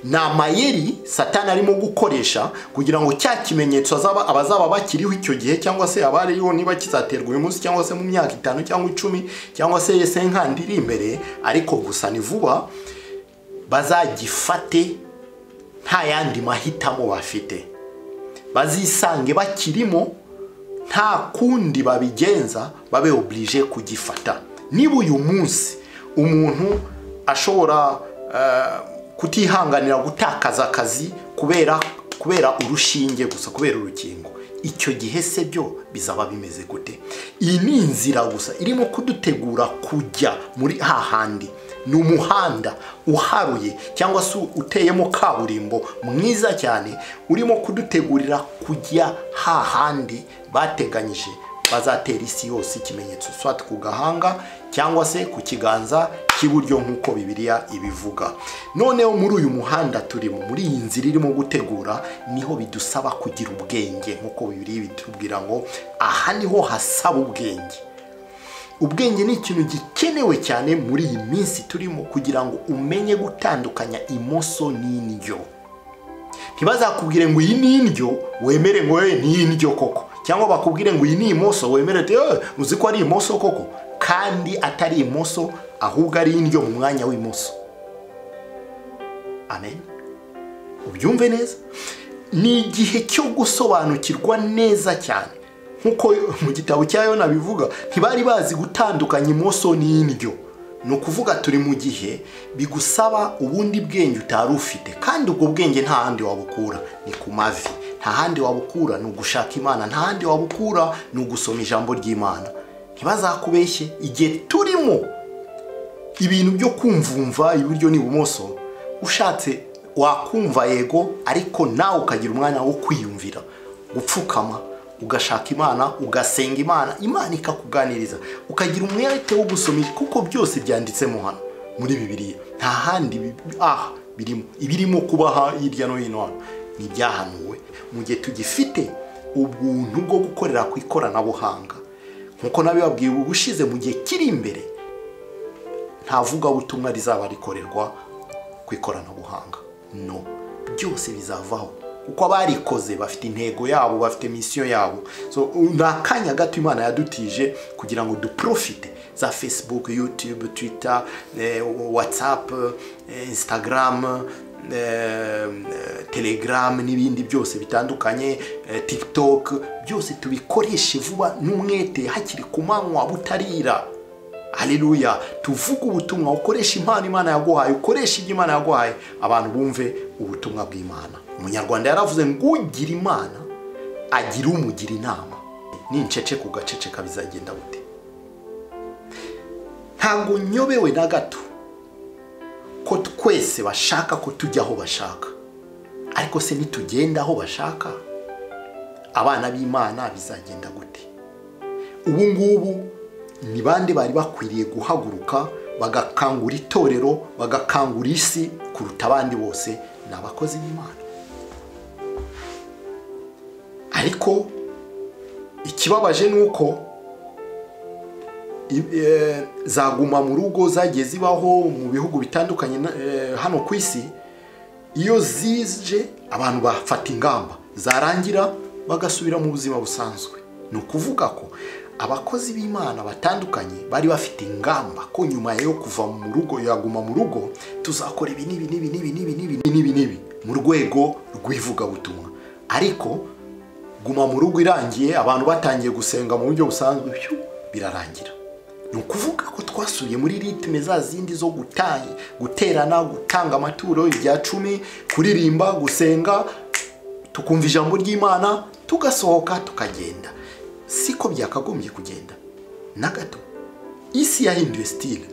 ni amayeri satani arimo gukoresha kugira ngo cya kimenyetso abazaba bakiriho icyo gihe cyangwa se abariho niba kizaterwa uyu munsi cyangwa se mu myaka itanu cyangwa icumi cyangwa se yese nkandi iri imbere ariko gusa ni vuba bazagifate nta yandi mahitamo bafite bazisange bakirimo nta kundi babigenza babe oburije kugifata niba uyu munsi umuntu ashobora kutihanganira gutakaza akazi kubera kubera urushinge gusa kubera urukingo icyo gihe se byo bizaba bimeze gute iyi ni inzira gusa irimo kudutegura kujya muri hahandi ni umuhanda uharuye cyangwa se uteyemo kaburimbo mwiza cyane urimo kudutegurira kujya hahandi bateganyije bazatera isi yose ikimenyetso swati ku gahanga cyangwa se ku kiganza cy'iburyo nk'uko bibiliya ibivuga noneho muri uyu muhanda turimo muri iyi nzira irimo gutegura niho bidusaba kugira ubwenge nk'uko bibiliya bitubwira ngo aha niho hasaba ubwenge ubwenge ni ikintu gikenewe cyane muri iyi minsi turimo kugira ngo umenye gutandukanya imoso n'indyo ntibazakubwire ngo iyi ni indyo wemere ngo yewe ni indyo koko cyangwa bakubwire ngo iyi ni imoso wemere uti "Eh, uzi ko ari imoso koko kandi atari imoso ahubwo ari indyo mu mwanya w'imoso amen ubyumve neza ni igihe cyo gusobanukirwa neza cyane nk'uko mu gitabo cya yona bivuga ntibari bazi gutandukanya imoso n'indyo ni ukuvuga turi mu gihe bigusaba ubundi bwenge utari ufite kandi ubwo bwenge nta handi wabukura ni ku mavi nta handi wabukura ni ugushaka imana nta handi wabukura ni ugusoma ijambo ry'imana ntibazakubeshye igihe turimo ibintu byo kumvumva iburyo n'ibumoso ushatse wakumva yego ariko nawe ukagira umwanya wo kwiyumvira gupfukama ugashaka imana ugasenga imana imana ikakuganiriza ukagira umwete wo gusoma kuko byose byanditsemo hano muri bibiliya nta handi bi- aha birimo ibirimo kubaha hirya no hino hano ni ibyahanuwe mu gihe tugifite ubuntu bwo gukorera ku ikoranabuhanga nk'uko nabibabwiye ubushize mu gihe kiri imbere nta vugabutumwa rizaba rikorerwa ku ikoranabuhanga no byose bizavaho kuko abarikoze bafite intego yabo bafite misiyo yabo so u- ni akanya gato imana yadutije kugira ngo duprofite za facebook youtube twitter eh, whatsapp eh, instagram eh, eh, telegram n'ibindi byose bitandukanye eh, tiktok byose tubikoreshe vuba n'umwete hakiri ku manywa butarira haleluya tuvuge ubutumwa ukoresha impano imana yaguhaye ukoresha ibyo imana yaguhaye abantu bumve ubutumwa bw'imana umunyarwanda yaravuze ngo ugira imana agira umugira inama nincece ku gaceceka bizagenda bute ntabwo nyobewe na gato ko twese bashaka ko tujya aho bashaka ariko se nitugenda aho bashaka abana b'imana bizagenda gute ubu ngubu ni bande bari bakwiriye guhaguruka bagakangura itorero bagakangura isi kuruta abandi bose ni abakozi b'imana ariko ikibabaje ni uko i- eh, zaguma mu rugo zagiye zibaho mu bihugu bitandukanye na- eh, hano ku isi iyo zije abantu bafata ingamba zarangira bagasubira mu buzima busanzwe ni ukuvuga ko abakozi b'imana batandukanye bari bafite ingamba ko nyuma yo kuva mu rugo yaguma mu rugo tuzakora ibi n'ibi n'ibi n'ibi n'ibi n'ibi n'ibi n'ibi mu rwego rw'ivugabutumwa ariko guma mu rugo irangiye abantu batangiye gusenga mu buryo busanzwe byo birarangira ni ukuvuga ko twasubiye muri ritme za zindi zo gutanga guterana gutanga amaturo ibya cumi kuririmba gusenga tukumva ijambo ry'imana tugasohoka tukagenda siko byakagombye kugenda na gato isi yahinduye stile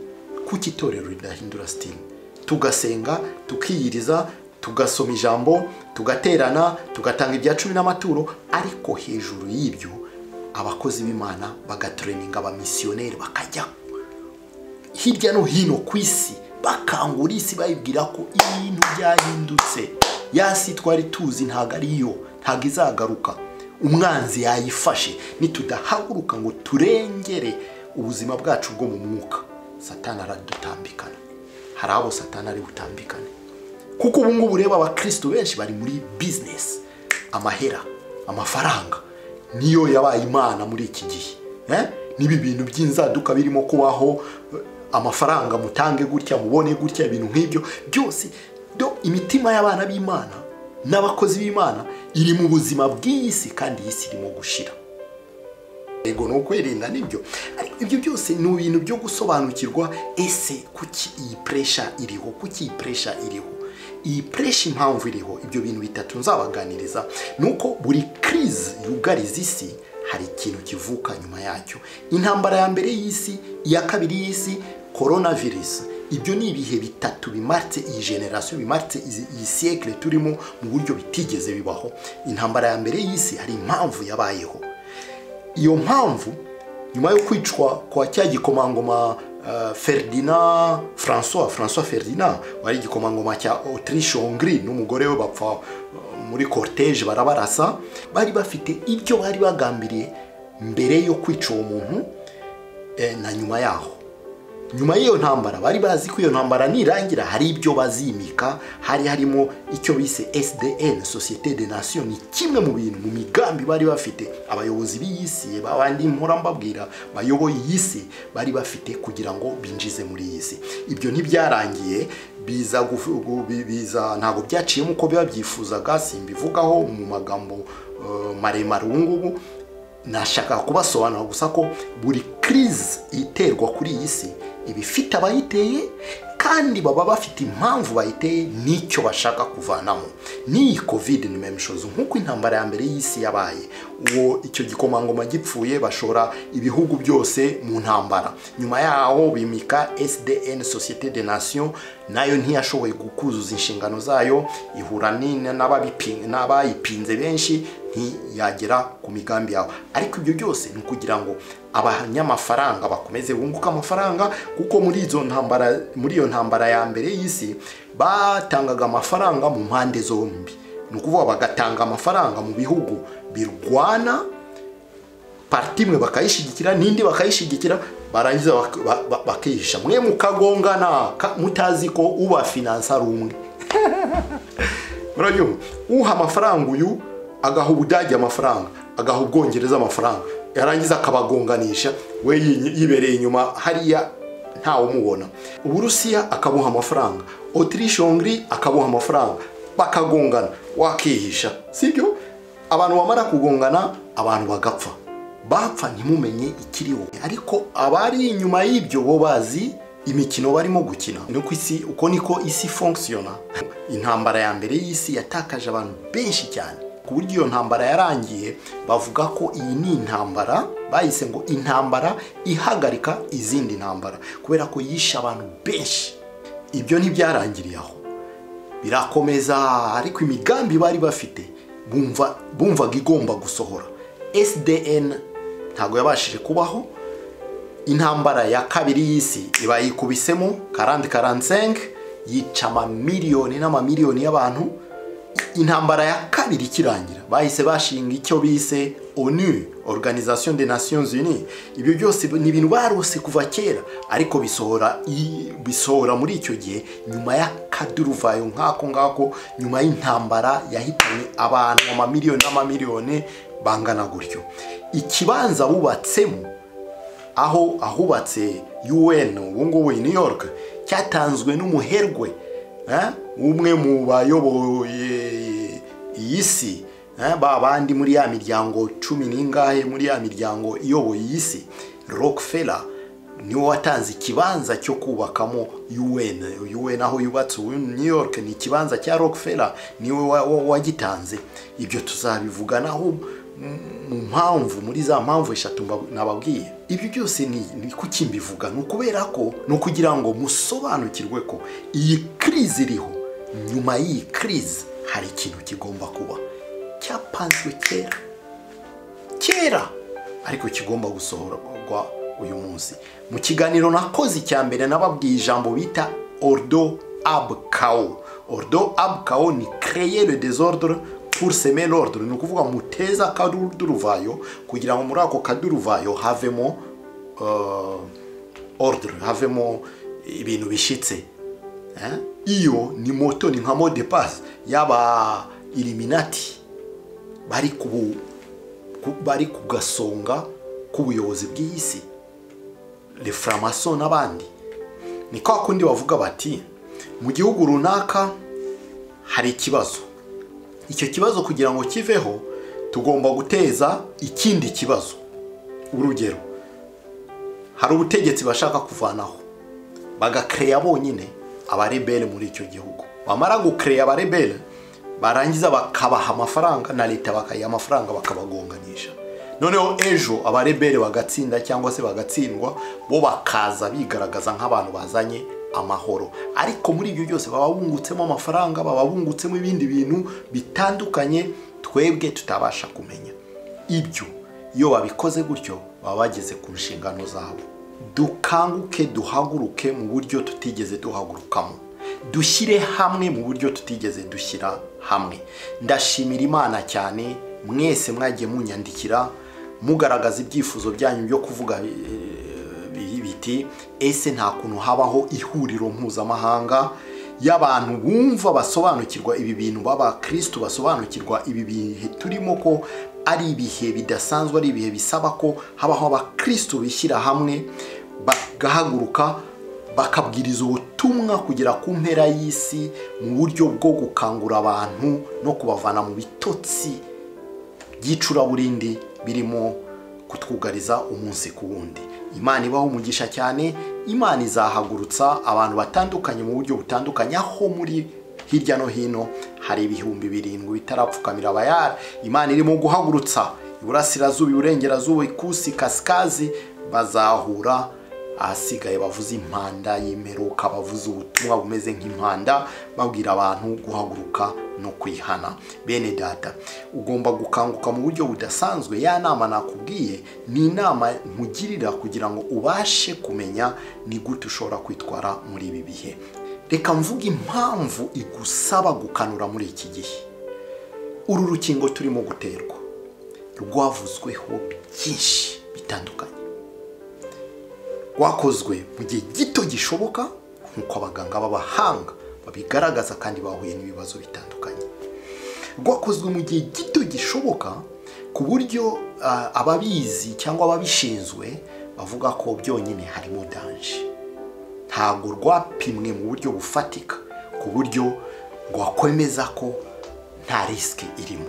kuko itorero ridahindura stile tugasenga tukiyiriza tugasoma ijambo tugaterana tugatanga ibya cumi n'amaturo ariko hejuru y'ibyo abakozi b'imana bagatereninga abamisiyoneri bakajya hirya no hino ku isi bakangura isi bayibwira ko ibintu byahindutse ya si twari tuzi ntabwo ari yo ntabwo izagaruka umwanzi yayifashe nitudahaguruka ngo turengere ubuzima bwacu bwo mu mwuka satana aradutambikana hari abo satana ari butambikane kuko ubu ngubu ureba abakristo benshi bari muri bizinesi amahera amafaranga niyo yabaye imana muri iki gihe eh? n'ibi bintu by'inzaduka birimo kubaho eh, amafaranga mutange gutya mubone gutya ibintu nk'ibyo byose do imitima y'abana b'imana n'abakozi b'imana iri mu buzima bw'iyi si kandi iyi si irimo gushira yego ni ukwirinda nibyo ariko ibyo byose ni ibintu byo gusobanukirwa ese kuki iyi puresha iriho kuki iyi puresha iriho iyi puresha impamvu iriho ibyo bintu bitatu nzabaganiriza ni uko buri kirizi yugariza isi hari ikintu kivuka nyuma yacyo intambara ya mbere y'isi iya kabiri y'isi korona virusi ibyo ni ibihe bitatu bimaritse iyi generasiyo bimaritse izi- iyi siyekire turimo mu buryo bitigeze bibaho intambara ya mbere y'isi hari impamvu yabayeho iyo mpamvu nyuma yo kwicwa kwa cya gikomangoma eh, Ferdinand François François Ferdinand wari igikomangoma cya Autriche Hongrie n'umugore we bapfa eh, muri cortege barabarasa bari bafite ibyo bari bagambiriye mbere yo kwica uwo muntu eh, na nyuma yaho nyuma y'iyo ntambara bari bazi ko iyo ntambara nirangira hari ibyo bazimika hari harimo icyo bise SDN Societe de Nation ni kimwe mu bintu mu migambi bari bafite abayobozi b'iyi si babandi mpora mbabwira bayoboye iyi si bari bafite kugira ngo binjize muri iyi si ibyo ntibyarangiye biza gufu- gu- bi- biza ntabwo byaciyemo uko biba byifuzaga simbivugaho mu magambo eh, maremare ubu ngubu nashaka kubasobanura gusa ko buri crise iterwa kuri iyi si iba ifite abayiteye kandi baba bafite impamvu bayiteye n'icyo bashaka kuvanamo n'iyi covid ni meme chose nk'uko intambara ya mbere y'isi yabaye uwo icyo gikomangoma gipfuye bashora ibihugu byose mu ntambara nyuma yaho bimika sdn societe de nation nayo ntiyashoboye kuzuza inshingano zayo ihura n'in- n'ababipi- n'abayipinze benshi ntiyagera ku migambi yawe ariko ibyo byose ni ukugira ngo abanyamafaranga bakomeze bunguke amafaranga kuko muri izo ntambara muri iyo ntambara ya mbere y'isi batangaga amafaranga mu mpande zombi ni ukuvuga bagatanga amafaranga mu bihugu birwana parti imwe bakayishyigikira n'indi bakayishyigikira barangiza bak- ba- ba- bakihisha mwe mukagongana ka- mutazi ko uba finansa ari umwe murabyumva uha amafaranga uyu agaha ubudage amafaranga agaha ubwongereza amafaranga yarangiza akabagonganisha we yi- yibereye inyuma hariya ntawumubona uburusiya akabuha amafaranga otirishe hongri akabuha amafaranga bakagongana wakihisha sibyo abantu bamara kugongana abantu bagapfa bapfa ntimumenye ikiriho ariko abari inyuma y'ibyo bo bazi imikino barimo gukina ni uko isi uko niko isi fonkisiyona intambara ya mbere y'isi yatakaje abantu benshi cyane ku buryo iyo ntambara yarangiye bavuga ko iyi ni intambara bayise ngo intambara ihagarika izindi ntambara kubera ko yishe abantu benshi ibyo ntibyarangiriye aho birakomeza ariko imigambi bari bafite bumva bumvaga igomba gusohora sdn ntabwo yabashije kubaho intambara ya kabiri y'isi iba yikubisemo karandi karansenke yica amamiliyoni n'amamiliyoni y'abantu intambara ya kabiri ikirangira bahise bashinga icyo bise onu organisation des nations unies ibyo byose ni ibintu barose kuva kera ariko bisohora i- bisohora muri icyo gihe nyuma y'akaduruvayo nk'ako ngako nyuma y'intambara yahitanye abantu amamiliyoni n'amamiliyoni bangana gutyo ikibanza bubatsemo aho ahubatse UN ubu ngubu i New York cyatanzwe n'umuherwe eh, umwe mu bayoboye iyi si eh, ba bandi muri ya miryango cumi n'ingahe muri ya miryango iyoboye iyi si Rockefeller niwe watanze ikibanza cyo kubakamo UN UN aho yubatse ubu New York ni ikibanza cya Rockefeller niwe wa- wa- wagitanze ibyo tuzabivuganaho mu mpamvu muri za mpamvu eshatu mba- nababwiye ibyo byose ni ni kuki mbivuga ni ukubera ko ni ukugira ngo musobanukirwe ko iyi crise iriho nyuma y'iyi crise hari ikintu kigomba kuba cyapanzwe kera kera ariko kigomba gusohorwa uyu munsi mu kiganiro nakoze icya mbere nababwiye ijambo bita ordo abkao ordo abkao ni créer le désordre pour semer l'ordre ni ukuvuga muteze akaduruvayo kugira ngo muri ako kaduruvayo havemo euh, ordre havemo ibintu bishitse Eh? iyo ni moto ni nka mode pass y'aba iliminati bari kubu ku- bari ku gasonga k'ubuyobozi bw'iyi si le framaso n'abandi ni kwa kundi bavuga bati mu gihugu runaka hari ikibazo icyo kibazo kugira ngo kiveho tugomba guteza ikindi kibazo urugero hari ubutegetsi bashaka kuvanaho bagakereya bonyine abarebere muri icyo gihugu bamara gukereya abarebere barangiza bakabaha amafaranga na leta bakayiha amafaranga bakabagonganisha noneho ejo abarebere bagatsinda cyangwa se bagatsindwa bo bakaza bigaragaza nk'abantu bazanye amahoro ariko muri ibyo byose baba bungutsemo amafaranga baba bungutsemo ibindi bintu bitandukanye twebwe tutabasha kumenya ibyo iyo babikoze gutyo baba bageze ku nshingano zabo dukanguke duhaguruke mu buryo tutigeze duhagurukamo dushyire hamwe mu buryo tutigeze dushyira hamwe ndashimira imana cyane mwese mwagiye munyandikira mugaragaza ibyifuzo byanyu byo kuvuga eh, biti ese nta kuntu habaho ihuriro mpuzamahanga y'abantu bumva basobanukirwa ibi bintu b'abakristu basobanukirwa ibi bihe turimo ko ari ibihe bidasanzwe ari ibihe bisaba ko habaho abakristu bishyira hamwe bagahaguruka bakabwiriza ubutumwa kugera ku mpera y'isi mu buryo bwo gukangura abantu no kubavana mu bitotsi by'icuraburindi birimo kutwugariza umunsi ku wundi imana ibaho umugisha cyane imana izahagurutsa abantu batandukanye mu buryo butandukanye aho muri hirya no hino hari ibihumbi birindwi bitarapfukamira abayara imana irimo guhagurutsa iburasirazuba iburengerazuba ikusi kasikazi bazahura ahasigaye bavuze impanda y'imperuka bavuze ubutumwa bumeze nk'impanda babwira abantu guhaguruka no kwihana bene data ugomba gukanguka mu buryo budasanzwe ya nama nakubwiye ni inama nkugirira kugira ngo ubashe kumenya ni gute ushobora kwitwara muri ibi bihe reka mvuge impamvu igusaba gukanura muri iki gihe uru rukingo turimo guterwa rwavuzweho byinshi bitandukanye rwakozwe mu gihe gito gishoboka nk'uko abaganga b'abahanga babigaragaza kandi bahuye n'ibibazo bitandukanye rwakozwe mu gihe gito gishoboka ku buryo ah, ababizi cyangwa ababishinzwe bavuga ko byonyine harimo danje ntabwo rwapimwe mu buryo bufatika ku buryo rwakwemeza ko nta risike irimo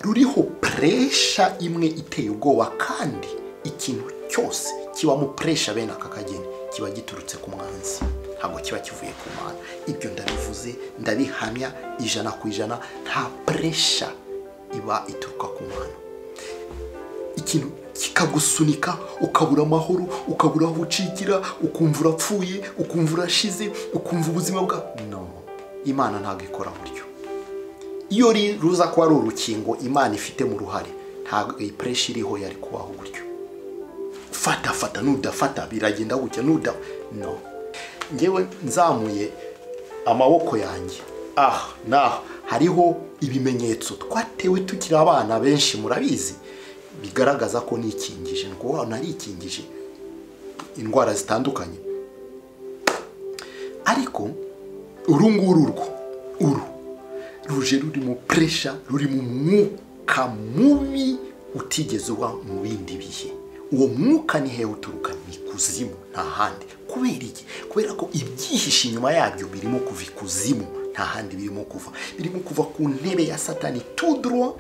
ruriho puresha imwe iteye ubwoba kandi ikintu cyose kibamo puresha bene aka kageni kiba giturutse ku mwanzi ntabwo kiba kivuye ku mana ibyo ndabivuze ndabihamya ijana ku ijana nta puresha iba ituruka ku mana ikintu kikagusunika ukabura amahoro ukabura aho ucigira ukumva urapfuye ukumva urashize ukumva ubuzima bwa no imana ntabwo ikora buryo iyo ri- ruza kuba ari urukingo imana ifitemo uruhare ntabwo iyi pureshi iriho yari kubaho gutyo fata fata nudafata biragenda gutya nuda no ngewe nzamuye amaboko yanjye ah naha hariho ibimenyetso twatewe tukiri abana benshi murabizi bigaragaza ko nikingije ni ukuvuga ngo narikingije indwara zitandukanye ariko uru nguru urwo uru ruje rurimo puresha rurimo umwuka mubi utigeze uba mu bindi bihe uwo mwuka ni hehe uturuka ni ikuzimu nta handi kubera iki kubera ko ibyihishe inyuma yabyo birimo kuva ikuzimu nta handi birimo kuva birimo kuva ku ntebe ya satani tuduro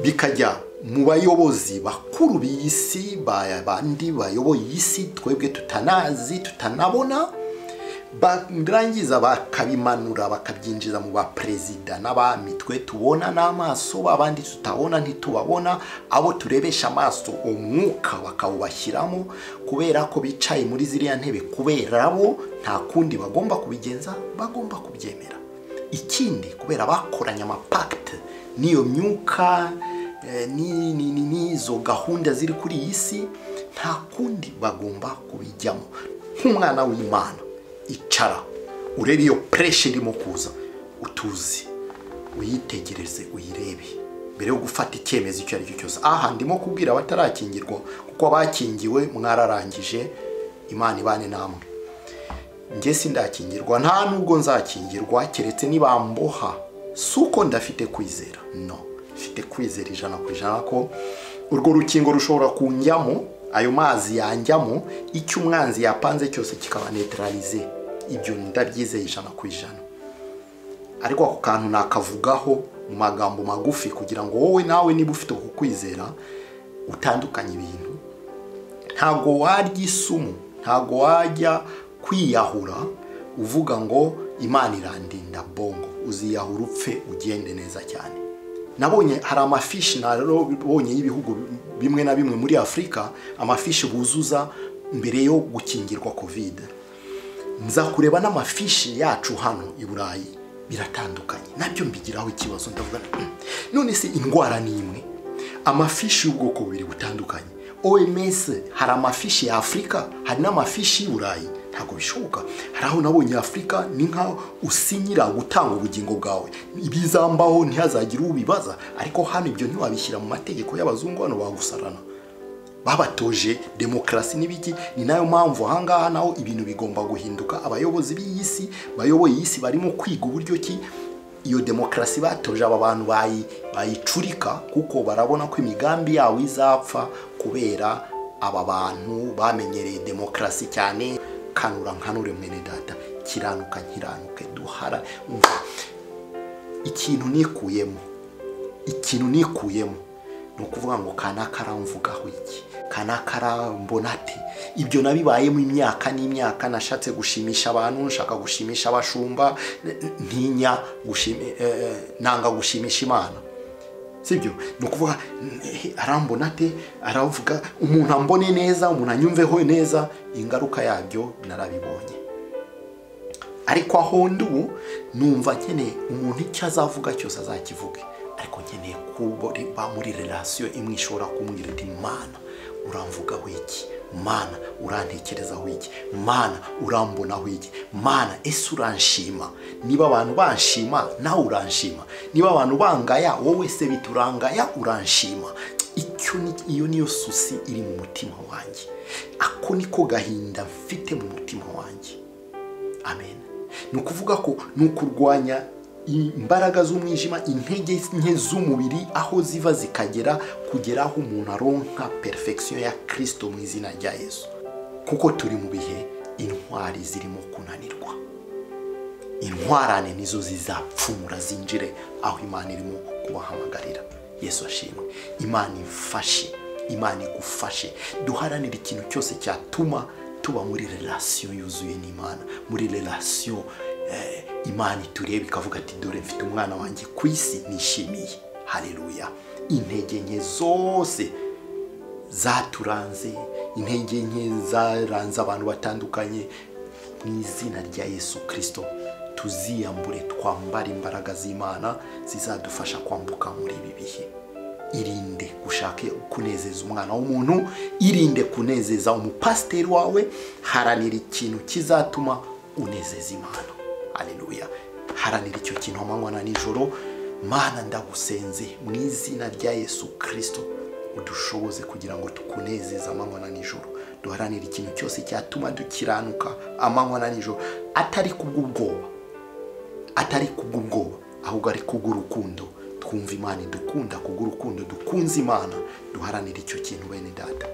bikajya mu bayobozi bakuru b'iyi si ba- bandi bayoboye iyi si twebwe tutanazi tutanabona barangiza bakabimanura bakabyinjiza mu baperezida n'abami twe tubona n'amaso abandi tutabona ntitubabona abo turebesha amaso umwuka bakawubashyiramo kubera ko bicaye muri ziriya ntebe kubera bo nta kundi bagomba kubigenza bagomba kubyemera ikindi kubera bakoranye amapakite n'iyo myuka eh, ni- ni- ni- n'izo gahunda ziri kuri iyi si nta kundi bagomba kubijyamo nk'umwana w'imana icara urebe iyo puresha irimo kuza utuzi uyitegereze uyirebe mbere yo gufata icyemezo icyo ari cyo cyose aha ndimo kubwira abatarakingirwa kuko abakingiwe mwararangije imana ibane namwe njye sindakingirwa nta nubwo nzakingirwa keretse nibamboha si uko ndafite kwizera no mfite kwizera ijana ku ijana ko urwo rukingo rushobora kunjyamo ayo mazi yanjyamo icyo umwanzi yapanze cyose kikaba netararize ibyo ndabyizeye ijana ku ijana ariko ako kantu nakavugaho mu magambo magufi kugira ngo wowe nawe niba ufite uku kwizera utandukanye ibintu ntabwo warya isumu ntabwo wajya kwiyahura uvuga ngo imana irandinda bongo uziyahura upfe ugende neza cyane nabonye hari amafishi nabonye y'ibihugu bimwe na bimwe muri afurika amafishi buzuza mbere yo gukingirwa kovide nza kureba n'amafishi yacu hano i burayi biratandukanye nabyo mbigiraho ikibazo ndavuga nti, "Hmm, none se indwara ni imwe amafishi y'ubwoko bubiri butandukanye oms hari amafishi ya afurika hari n'amafishi y'i burayi ntabwo bishoboka hari aho nabonye afurika ni nkaho usinyira gutanga ubugingo bwawe ibizambaho ntihazagire ubibaza ariko hano ibyo ntiwabishyira mu mategeko y'abazungu hano bagusarana babatoje demokarasi n'ibiki ni nayo mpamvu ahangaha naho ibintu bigomba guhinduka abayobozi b'iyi si bayoboye iyi si barimo kwiga uburyo ki iyo demokarasi batoje aba bantu bayi- bayicurika kuko barabona ko imigambi yabo izapfa kubera aba bantu bamenyereye demokarasi cyane kanura nkanure mwene data kiranuka nkiranuke duhara Umva, ikintu nikuyemo ikintu nikuyemo ni ukuvuga ngo kanaka aramvugaho iki kanaka arambona ati ibyo nabibayemo imyaka n'imyaka nashatse gushimisha abantu nshaka gushimisha abashumba n- n- ntinya gushimi- eh, eh, nanga gushimisha imana sibyo ni ukuvuga "Eh, arambona ate aravuga umuntu ambone neza umuntu anyumveho neza ingaruka yabyo narabibonye ariko aho ndi ubu numva nkeneye umuntu icyo azavuga cyose azakivuge ariko nkeneye kuba muri relasiyo imwe ishobora kumubwira iti mana uramvugaho iki mana urantekerezaho iki mana urambonaho iki mana ese uranshima niba abantu banshima nawe uranshima niba abantu bangaya wowe se biturangaya uranshima icyo ni- iyo niyo susi iri mu mutima wanjye ako niko gahinda mfite mu mutima wanjye amen ni ukuvuga ko ni ukurwanya imbaraga z'umwijima intege nke z'umubiri aho ziva zikagera kugera aho umuntu aronka perfection ya kirisito mu izina rya yesu kuko turi mu bihe intwari zirimo kunanirwa intwarane nizo zizapfumura zinjire aho imana irimo kubahamagarira yesu ashimwe imana ifashe imana igufashe duharanire ikintu cyose cyatuma tuba muri relasiyo yuzuye n'imana muri relasiyo eh, imana itureba ikavuga ati dore mfite umwana wanjye ku isi nishimiye hareruya intege nke zose zaturanze intege nke zaranze abantu batandukanye mu izina rya yesu kirisito tuziyambure twambare imbaraga z'imana zizadufasha kwambuka muri ibi bihe irinde gushaka kunezeza umwana w'umuntu irinde kunezeza umupasiteri wawe haranira ikintu kizatuma unezeza imana haleluya haranira icyo kintu amanywa na nijoro mana ndagusenze mu izina rya yesu kirisito udushoboze kugira ngo tukunezeze amanywa na nijoro duharanire ikintu cyose cyatuma dukiranuka amanywa na nijoro atari kubw'ubwoba atari kubw'ubwoba ahubwo ari kubw'urukundo twumva imana idukunda kubw'urukundo dukunze imana duharanire icyo kintu bene data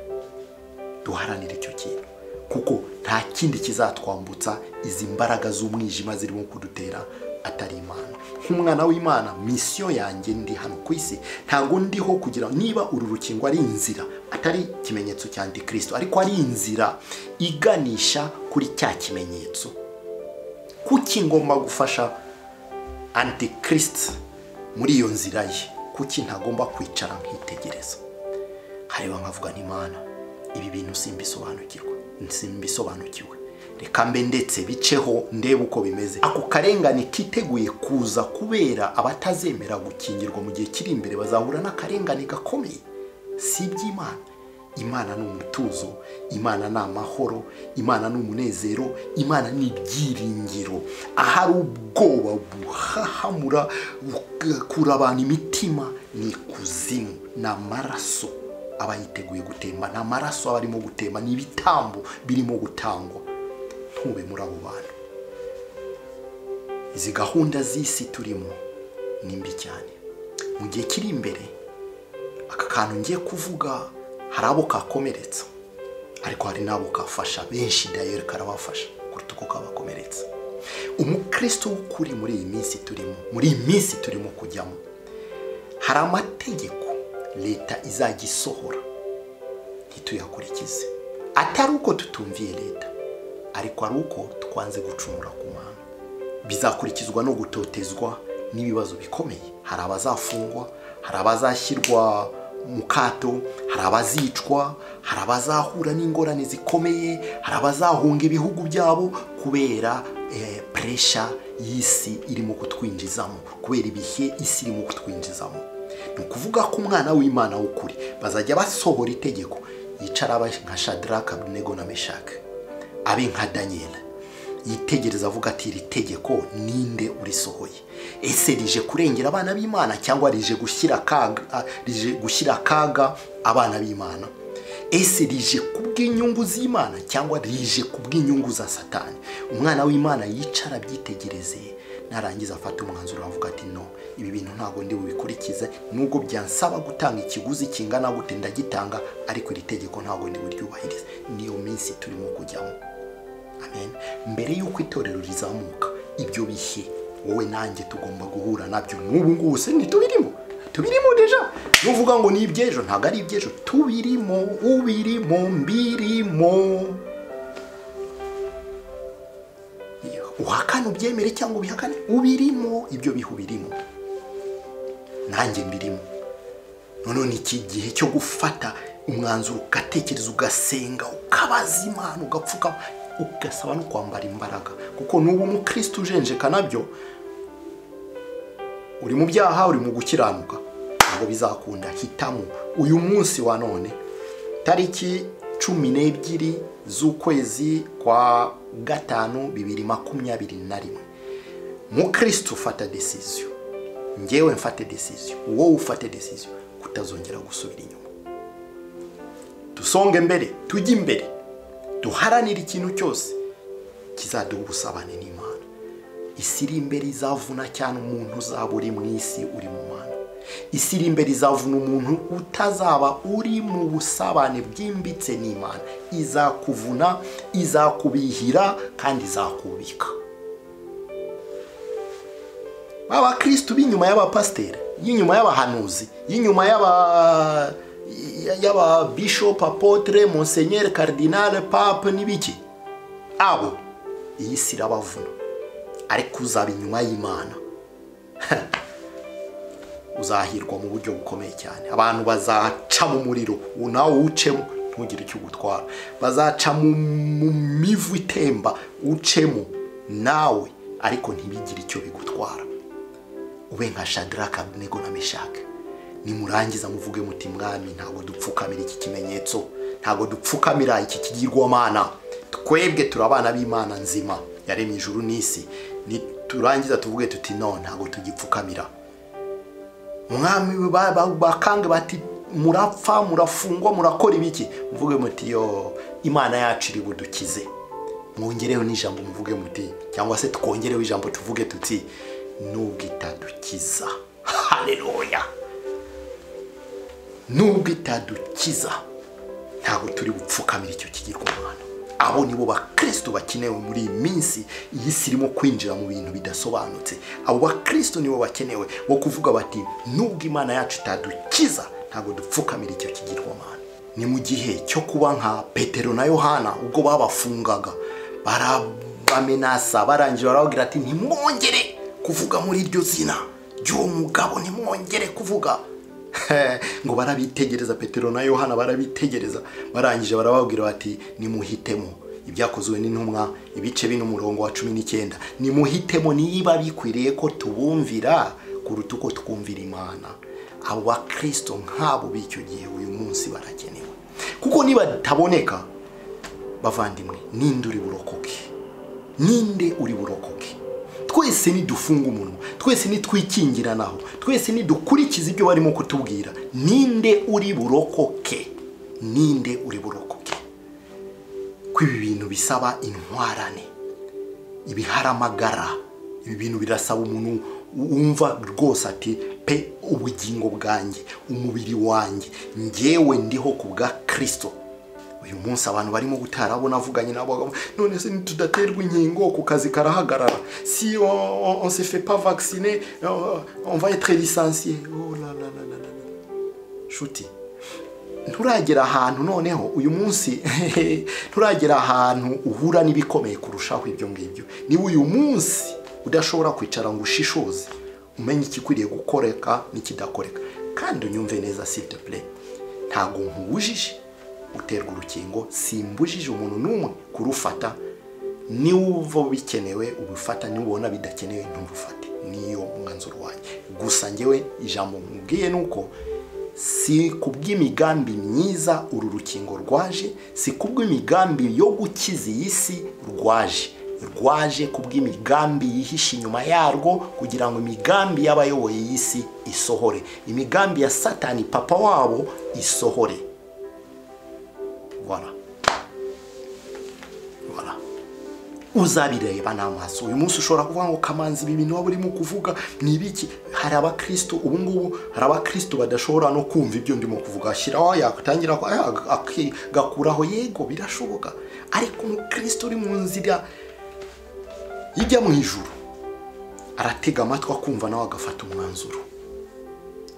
duharanire icyo kintu kuko nta kindi kizatwambutsa izi mbaraga z'umwijima zirimo kudutera atari imana nk'umwana w'imana misiyo yanjye ndi hano ku isi ntabwo ndiho kugira niba uru rukingo ari inzira atari ikimenyetso cya antikirisito ariko ari inzira iganisha kuri cya kimenyetso kuki ngomba gufasha antikirisiti muri iyo nzira ye kuki ntagomba kwicara nkitegereza hareba nkavuga n'imana ibi bintu simbisobanukirwa simbisobanukiwe reka mbe ndetse biceho ndebe uko bimeze ako karengane kiteguye kuza kubera abatazemera gukingirwa mu gihe kiri imbere bazahura n'akarengane gakomeye si iby'imana imana ni umutuzo imana ni amahoro imana ni umunezero imana ni ibyiringiro ahari ubwoba buhahamura bugakura abantu imitima ni ikuzimu ni amaraso aba yiteguye gutemba ni amaraso aba arimo gutemba ni ibitambo birimo gutangwa ntube muri abo bantu izi gahunda z'isi turimo ni mbi cyane mu gihe kiri imbere aka kantu ngiye kuvuga hari abo kakomeretsa ariko hari n'abo kafasha benshi dayeri karabafasha kuruta uko kabakomeretsa umukristo w'ukuri muri iyi minsi turimo muri iyi minsi turimo kujyamo hari amategeko leta izajya isohora ntituyakurikize atari uko tutumviye leta ariko ari uko twanze gucumura ku mwana bizakurikizwa no gutotezwa n'ibibazo bikomeye hari abazafungwa hari abazashyirwa mu kato hari abazicwa hari abazahura n'ingorane zikomeye hari abazahunga ibihugu byabo kubera eh, puresha y'isi irimo kutwinjizamo kubera ibihe isi irimo kutwinjizamo ni ukuvuga ko umwana w'imana w'ukuri bazajya basohora itegeko yicara aba nka shadaraka abunego na meshaka abe nka daniyeli yitegereza avuga ati iri tegeko ninde urisohoye ese rije kurengera abana b'imana cyangwa rije gushyira akaga a- rije gushyira akaga abana b'imana ese rije kubw'inyungu z'imana cyangwa rije kubw'inyungu za satani umwana w'imana yicara abyitegereze narangiza afata umwanzuro avuga ati no ibi bintu ntabwo ndi bubikurikize nubwo byansaba gutanga ikiguzi kingana gute ndagitanga ariko iri tegeko ntabwo ndi buryubahirize niyo minsi turimo kujyamo amen mbere y'uko itorero rizamuka ibyo bihe wowe nanjye tugomba guhura nabyo n'ubu ngubu se ntitubirimo tubirimo deja nuvuga ngo ni iby'ejo ntabwo ari iby'ejo tubirimo ubirimo mbirimo uhakane ubyemere cyangwa ubihakane ubirimo ibyo bihe ubirimo nanjye mbirimo noneho ni iki gihe cyo gufata umwanzuro ugatekereza ugasenga ukabaza imana ugapfukama ugasaba no kwambara imbaraga kuko n'ubu umukristo ujenjeka nabyo uri mu byaha uri mu gukiranuka ntabwo bizakunda hitamo uyu munsi wa none tariki cumi n'ebyiri z'ukwezi kwa gatanu bibiri makumyabiri na rimwe mukristo ufata desiziyo ngewe mfate desiziyo wowe ufate desiziyo kutazongera gusubira inyuma dusonge mbere tujye imbere duharanire ikintu cyose kizaduha ubusabane n'imana isi iri imbere izavuna cyane umuntu uzaba uri mu isi uri mu mana isi iri imbere izavuna umuntu utazaba uri mu busabane bwimbitse n'imana izakuvuna izakubihira kandi izakubika abakristu b'inyuma y'abapasiteri y'inyuma y'abahanuzi y'inyuma y'aba y'ababishop apotre monsenyeri karidinale pape n'ibiki abo iyi si irabavuna ariko uzaba inyuma y'imana uzahirwa mu buryo bukomeye cyane abantu bazaca mu muriro uwo nawe uwucemo ntugire icyo ugutwara bazaca mu mu mivu itemba ucemo nawe ariko ntibigire icyo bigutwara ube nka shadaraka abunego na meshake nimurangiza muvuge muti mwami ntabwo dupfukamira iki kimenyetso ntabwo dupfukamira iki kigirwamana twebwe turi abana b'imana nzima yaremye ijuru n'isi niturangiza tuvuge tuti no ntabwo tugipfukamira mwami ba- ba- bakange bati murapfa murafungwa murakora ibiki muvuge muti yo imana yacu iri budukize mwongereho n'ijambo muvuge muti cyangwa se twongereho ijambo tuvuge tuti nubwo itadukiza haleluya nubwo itadukiza ntabwo turi gupfukamira icyo kigirwamana abo nibo bakristo bakenewe muri iyi minsi iyi si irimo kwinjira mu bintu bidasobanutse abo bakristo nibo bakenewe bo kuvuga bati nubwo imana yacu itadukiza ntabwo dupfukamira icyo kigirwamana ni mu gihe cyo kuba nka petero na yohana ubwo babafungaga barabamenasa barangije barababwira ati ntimwongere kuvuga muri iryo zina ry'uwo mugabo ntimwongere kuvuga ngo barabitegereza petero na yohana barabitegereza barangije barababwira bati nimuhitemo ibyakozwe n'intumwa ibice bine umurongo wa cumi n'icyenda nimuhitemo niba bikwiriye ko tubumvira kuruta uko twumvira imana abo bakristo nk'abo b'icyo gihe uyu munsi barakenewe kuko niba bataboneka bavandimwe ninde uri burokoke ninde uri burokoke twese nidufunga umunwa twese nitwikingiranaho twese nidukurikiza ibyo barimo kutubwira ninde uri burokoke ninde uri burokoke ko ibi bintu bisaba intwarane ibiharamagara ibi bintu birasaba umuntu wumva rwose ati pe ubugingo bwanjye umubiri wanjye ngewe ndiho ku bwa kirisito uyu munsi abantu barimo gutarabona avuganye nabo bagabo, none se ntitudaterwa inkingo ku kazi karahagarara si on, on, on se fait pas vacciner on, on va être licencié oh la la la la la shuti nturagera ahantu noneho uyu munsi nturagera ahantu uhura n'ibikomeye kurushaho ibyo ngibyo niba uyu munsi udashobora kwicara ngo ushishoze umenye ikikwiriye gukoreka n'ikidakoreka kandi unyumve neza s'il te plaît ntabwo nkubujije guterwa urukingo simbujije umuntu n'umwe kurufata niwumva bikenewe ubufata niwubona bidakenewe nturufate niyo mwanzuro wanjye gusa ngewe ijambo nkubwiye ni uko si kubw'imigambi myiza uru rukingo rwaje si kubw'imigambi yo gukiza iyi si rwaje rwaje kubw'imigambi yihishe inyuma yarwo kugira ngo imigambi y'abayoboye iyi si isohore imigambi ya satani papa wabo isohore voilà voilà uzabireba n'amaso uyu munsi ushobora kuvuga ngo kamanzi ibi bintu waba urimo kuvuga ni ibiki hari abakristo ubu ngubu hari abakristo badashobora no kumva ibyo ndimo kuvuga ashyiraho yatangira ko- aya- akigakuraho yego birashoboka ariko umukristo uri mu nzira ijya mu ijuru aratega amatwi akumva nawe agafata umwanzuro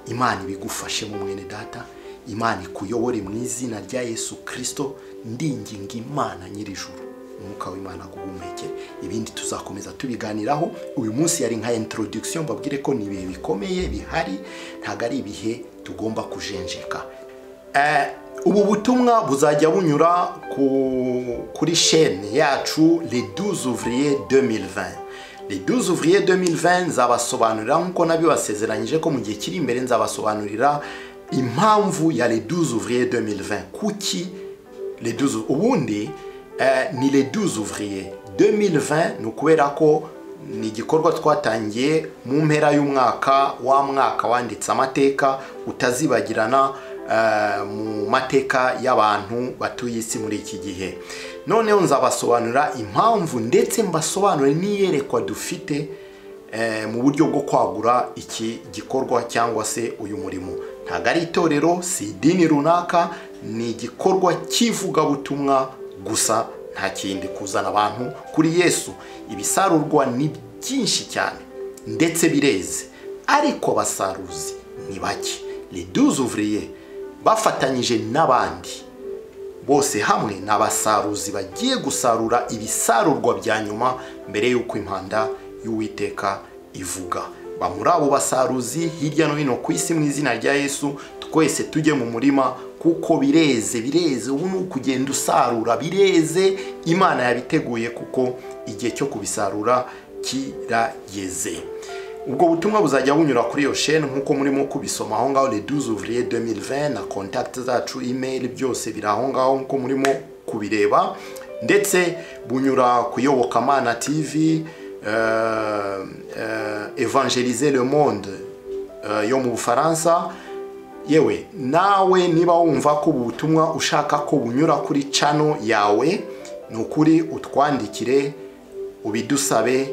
imana ibigufashe mu mwene data imana ikuyobore mu izina rya yesu kirisito ndinginga imana nyir'ijuru umwuka w'imana guhumekere ibindi tuzakomeza tubiganiraho uyu munsi yari nka introduction mbabwire ko ni ibihe bikomeye bihari ntabwo ari ibihe tugomba kujenjeka Eh, ubu butumwa buzajya bunyura ku- kuri shene yacu le 12 ouvrier 2020 le 12 ouvrier 2020 nzabasobanurira nk'uko nabibasezeranyije ko mu gihe kiri imbere nzabasobanurira impamvu ya le 12 ouvrier 2020 kuki le 12 ubundi eh, ni le 12 ouvrier 2020 ni ukubera ko ni igikorwa twatangiye mu mpera y'umwaka wa mwaka wanditse amateka utazibagirana eh, mu mateka y'abantu batuye isi muri iki gihe noneho nzabasobanurira impamvu ndetse mbasobanure n'iyerekwa dufite eh, mu buryo bwo kwagura iki gikorwa cyangwa se uyu murimo ntabwo ari itorero si idini runaka ni igikorwa cy'ivugabutumwa gusa nta kindi kuzana abantu kuri yesu ibisarurwa ni byinshi cyane ndetse bireze ariko abasaruzi ni bake ni duzuvuriye bafatanyije n'abandi bose hamwe ni abasaruzi bagiye gusarura ibisarurwa bya nyuma mbere y'uko impanda y'uwiteka ivuga ba muri abo basaruzi hirya no hino ku isi mu izina rya yesu twese tujye mu murima kuko bireze bireze ubu ni ukugenda usarura bireze imana yabiteguye kuko igihe cyo kubisarura kirageze ubwo butumwa buzajya bunyura kuri iyo sheni nk'uko murimo kubisoma aho ngaho le 12 ouvrier 2020 na contact zacu email byose biri aho ngaho nk'uko murimo kubireba ndetse bunyura ku iyobokamana tv euh, euh, evangeliser le monde euh, yo mu bufaransa yewe nawe niba wumva ko ubu butumwa ushaka ko bunyura kuri cano yawe ni ukuri utwandikire ubidusabe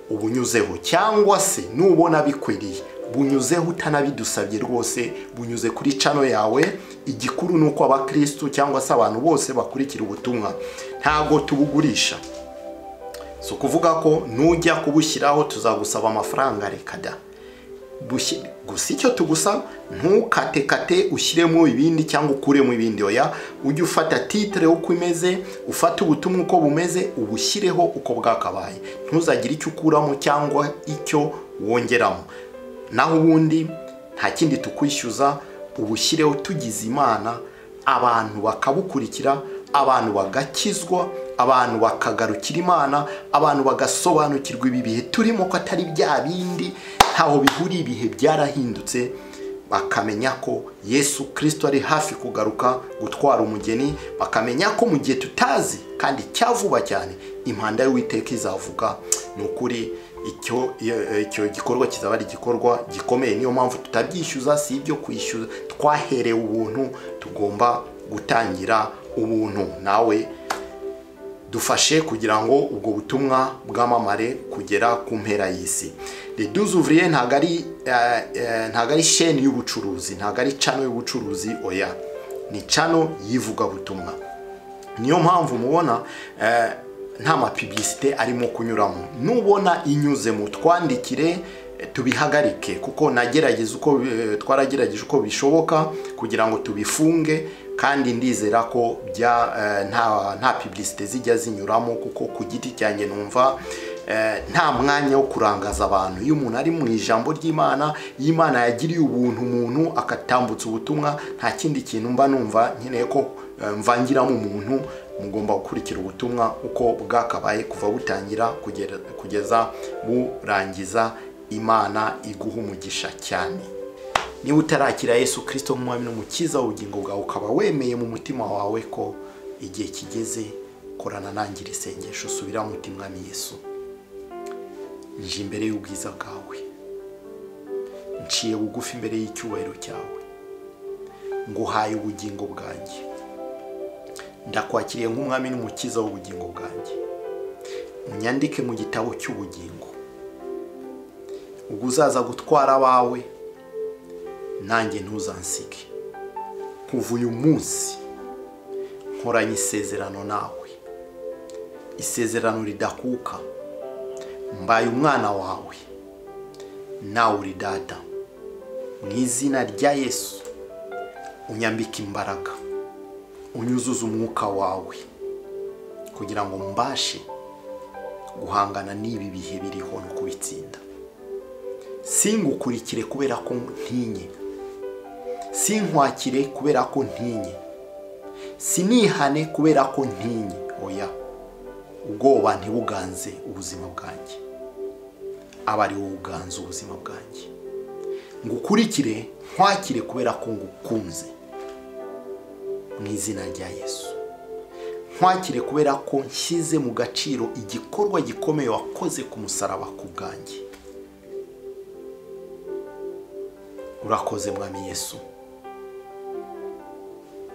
ubunyuzeho cyangwa se nubona bikwiriye bunyuzeho utanabidusabye rwose bunyuze kuri cano yawe igikuru ni uko abakristu cyangwa se abantu bose bakurikira ubutumwa ntabwo tubugurisha si ukuvuga ko nujya kubushyiraho tuzagusaba amafaranga reka da bushye- gusa icyo tugusaba ntukatekate ushyiremo ibindi cyangwa ukuremo ibindi oya ujye ufata titire uko imeze ufate ubutumwa uko bumeze ubushyireho uko bwakabaye ntuzagire icyo ukuramo cyangwa icyo wongeramo naho ubundi nta kindi tukwishyuza ubushyireho tugize imana abantu bakabukurikira abantu bagakizwa abantu bakagarukira imana abantu bagasobanukirwa ibi bihe turimo ko atari bya bindi ntaho bihuriye ibihe byarahindutse bakamenya ko yesu kirisito ari hafi kugaruka gutwara umugeni bakamenya ko mu gihe tutazi kandi cya vuba cyane impanda y'uwiteka izavuga ni ukuri icyo iyo- icyo gikorwa kizaba ari igikorwa gikomeye niyo mpamvu tutabyishyuza si ibyo kwishyuza twaherewe ubuntu tugomba gutangira ubuntu nawe dufashe kugira ngo ubwo butumwa bwamamare kugera ku mpera y'isi le 12 ouvrier ntabwo ari eh, eh, ntabwo ari sheni y'ubucuruzi ntabwo ari cano y'ubucuruzi oya ni cano y'ivugabutumwa niyo mpamvu mubona eh, nta mapibisite arimo kunyuramo nubona inyuze mu twandikire eh, tubihagarike kuko nagerageza uko eh, twaragerageje uko bishoboka kugira ngo tubifunge kandi ndizera ko bya eh, nta nta pibisite zijya zinyuramo kuko ku giti cyanjye numva eh, nta mwanya wo kurangaza abantu iyo umuntu ari mu ijambo ry'imana iyo imana yagiriye ubuntu umuntu akatambutsa ubutumwa nta kindi kintu mba numva nkeneye ko Eh, mvangiramo umuntu mugomba gukurikira ubutumwa uko bwakabaye kuva butangira kugera- kugeza burangiza imana iguha umugisha cyane niba utarakira yesu kirisito nk'umwami n'umukiza w'ubugingo bwawe ukaba wemeye mu mutima wawe ko igihe kigeze korana nangira isengesho subira mu mutima mwami yesu nje imbere y'ubwiza bwawe nciye bugufi imbere y'icyubahiro cyawe nguhaye ubugingo bwanjye ndakwakiriye nk'umwami n'umukiza w'ubugingo bwanjye unyandike mu gitabo cy'ubugingo ubwo uzaza gutwara abawe nanjye ntuzansige kuva uyu munsi nkoranye isezerano nawe isezerano ridakuka mbaye umwana wawe nawe uri data mu izina rya yesu unyambika imbaraga unyuzuza umwuka wawe kugira ngo mbashe guhangana n'ibi bihe biriho no kubitsinda singukurikire kubera ko ntinye sinkwakire kubera ko ntinye sinihane kubera ko ntinye oya ubwoba ntibuganze ubuzima bwanjye aba ari wowe uganze ubuzima bwanjye ngukurikire nkwakire kubera ko ngukunze mu izina rya yesu nkwakire kubera ko nshyize mu gaciro igikorwa gikomeye wakoze ku musaraba ku bwanjye urakoze mwami yesu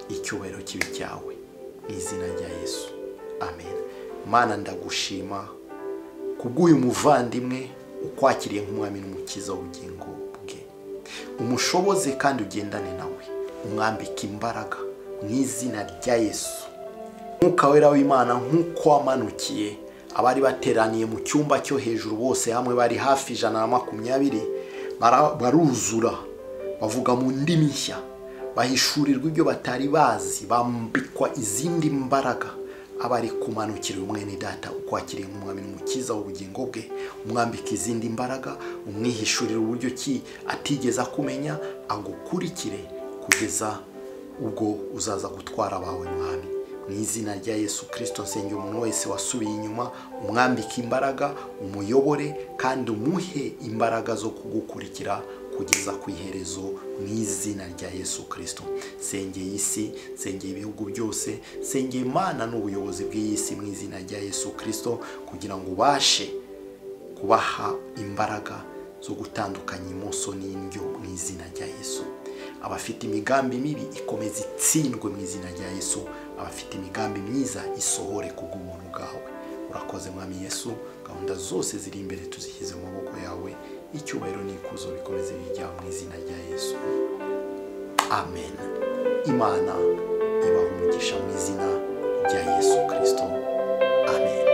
icyubahiro kibi cyawe mu izina rya yesu amen mana ndagushima kubw'uyu muvandimwe ukwakiriye nk'umwami n'umukiza w'ubugingo bwe umushoboze kandi ugendane nawe umwambike imbaraga mu izina rya yesu nk'uka wera w'imana nk'uko wamanukiye abari bateraniye mu cyumba cyo hejuru bose hamwe bari hafi ijana na makumyabiri baruzura bavuga mu ndimi nshya bahishurirwa ibyo batari bazi bambikwa izindi mbaraga aba ari kumanukira umwe ni data ukwakiriye nk'umwami n'umukiza w'ubugingo bwe umwambika izindi mbaraga umwihishurira uburyo ki atigeze akumenya agukurikire kugeza ubwo uzaza gutwara abawe mwami mu izina rya yesu kirisito nsenge umuntu wese wasubiye inyuma umwambike imbaraga umuyobore kandi umuhe imbaraga zo kugukurikira kugeza ku iherezo mu izina rya yesu kirisito sengeye isi sengeye ibihugu byose sengeye imana n'ubuyobozi bw'iyi si mu izina rya yesu kirisito kugira ngo ubashe kubaha imbaraga zo gutandukanya imoso n'indyo mu izina rya yesu abafite imigambi mibi ikomeza itsindwe mu izina rya yesu abafite imigambi myiza isohore ku bw'ubuntu bwawe urakoze mwami yesu gahunda zose ziri imbere tuzishyize mu maboko yawe icyubahiro n'ikuzo bikomeze bijya mu izina rya yesu amen imana ibaha umugisha mu izina rya yesu kirisito amen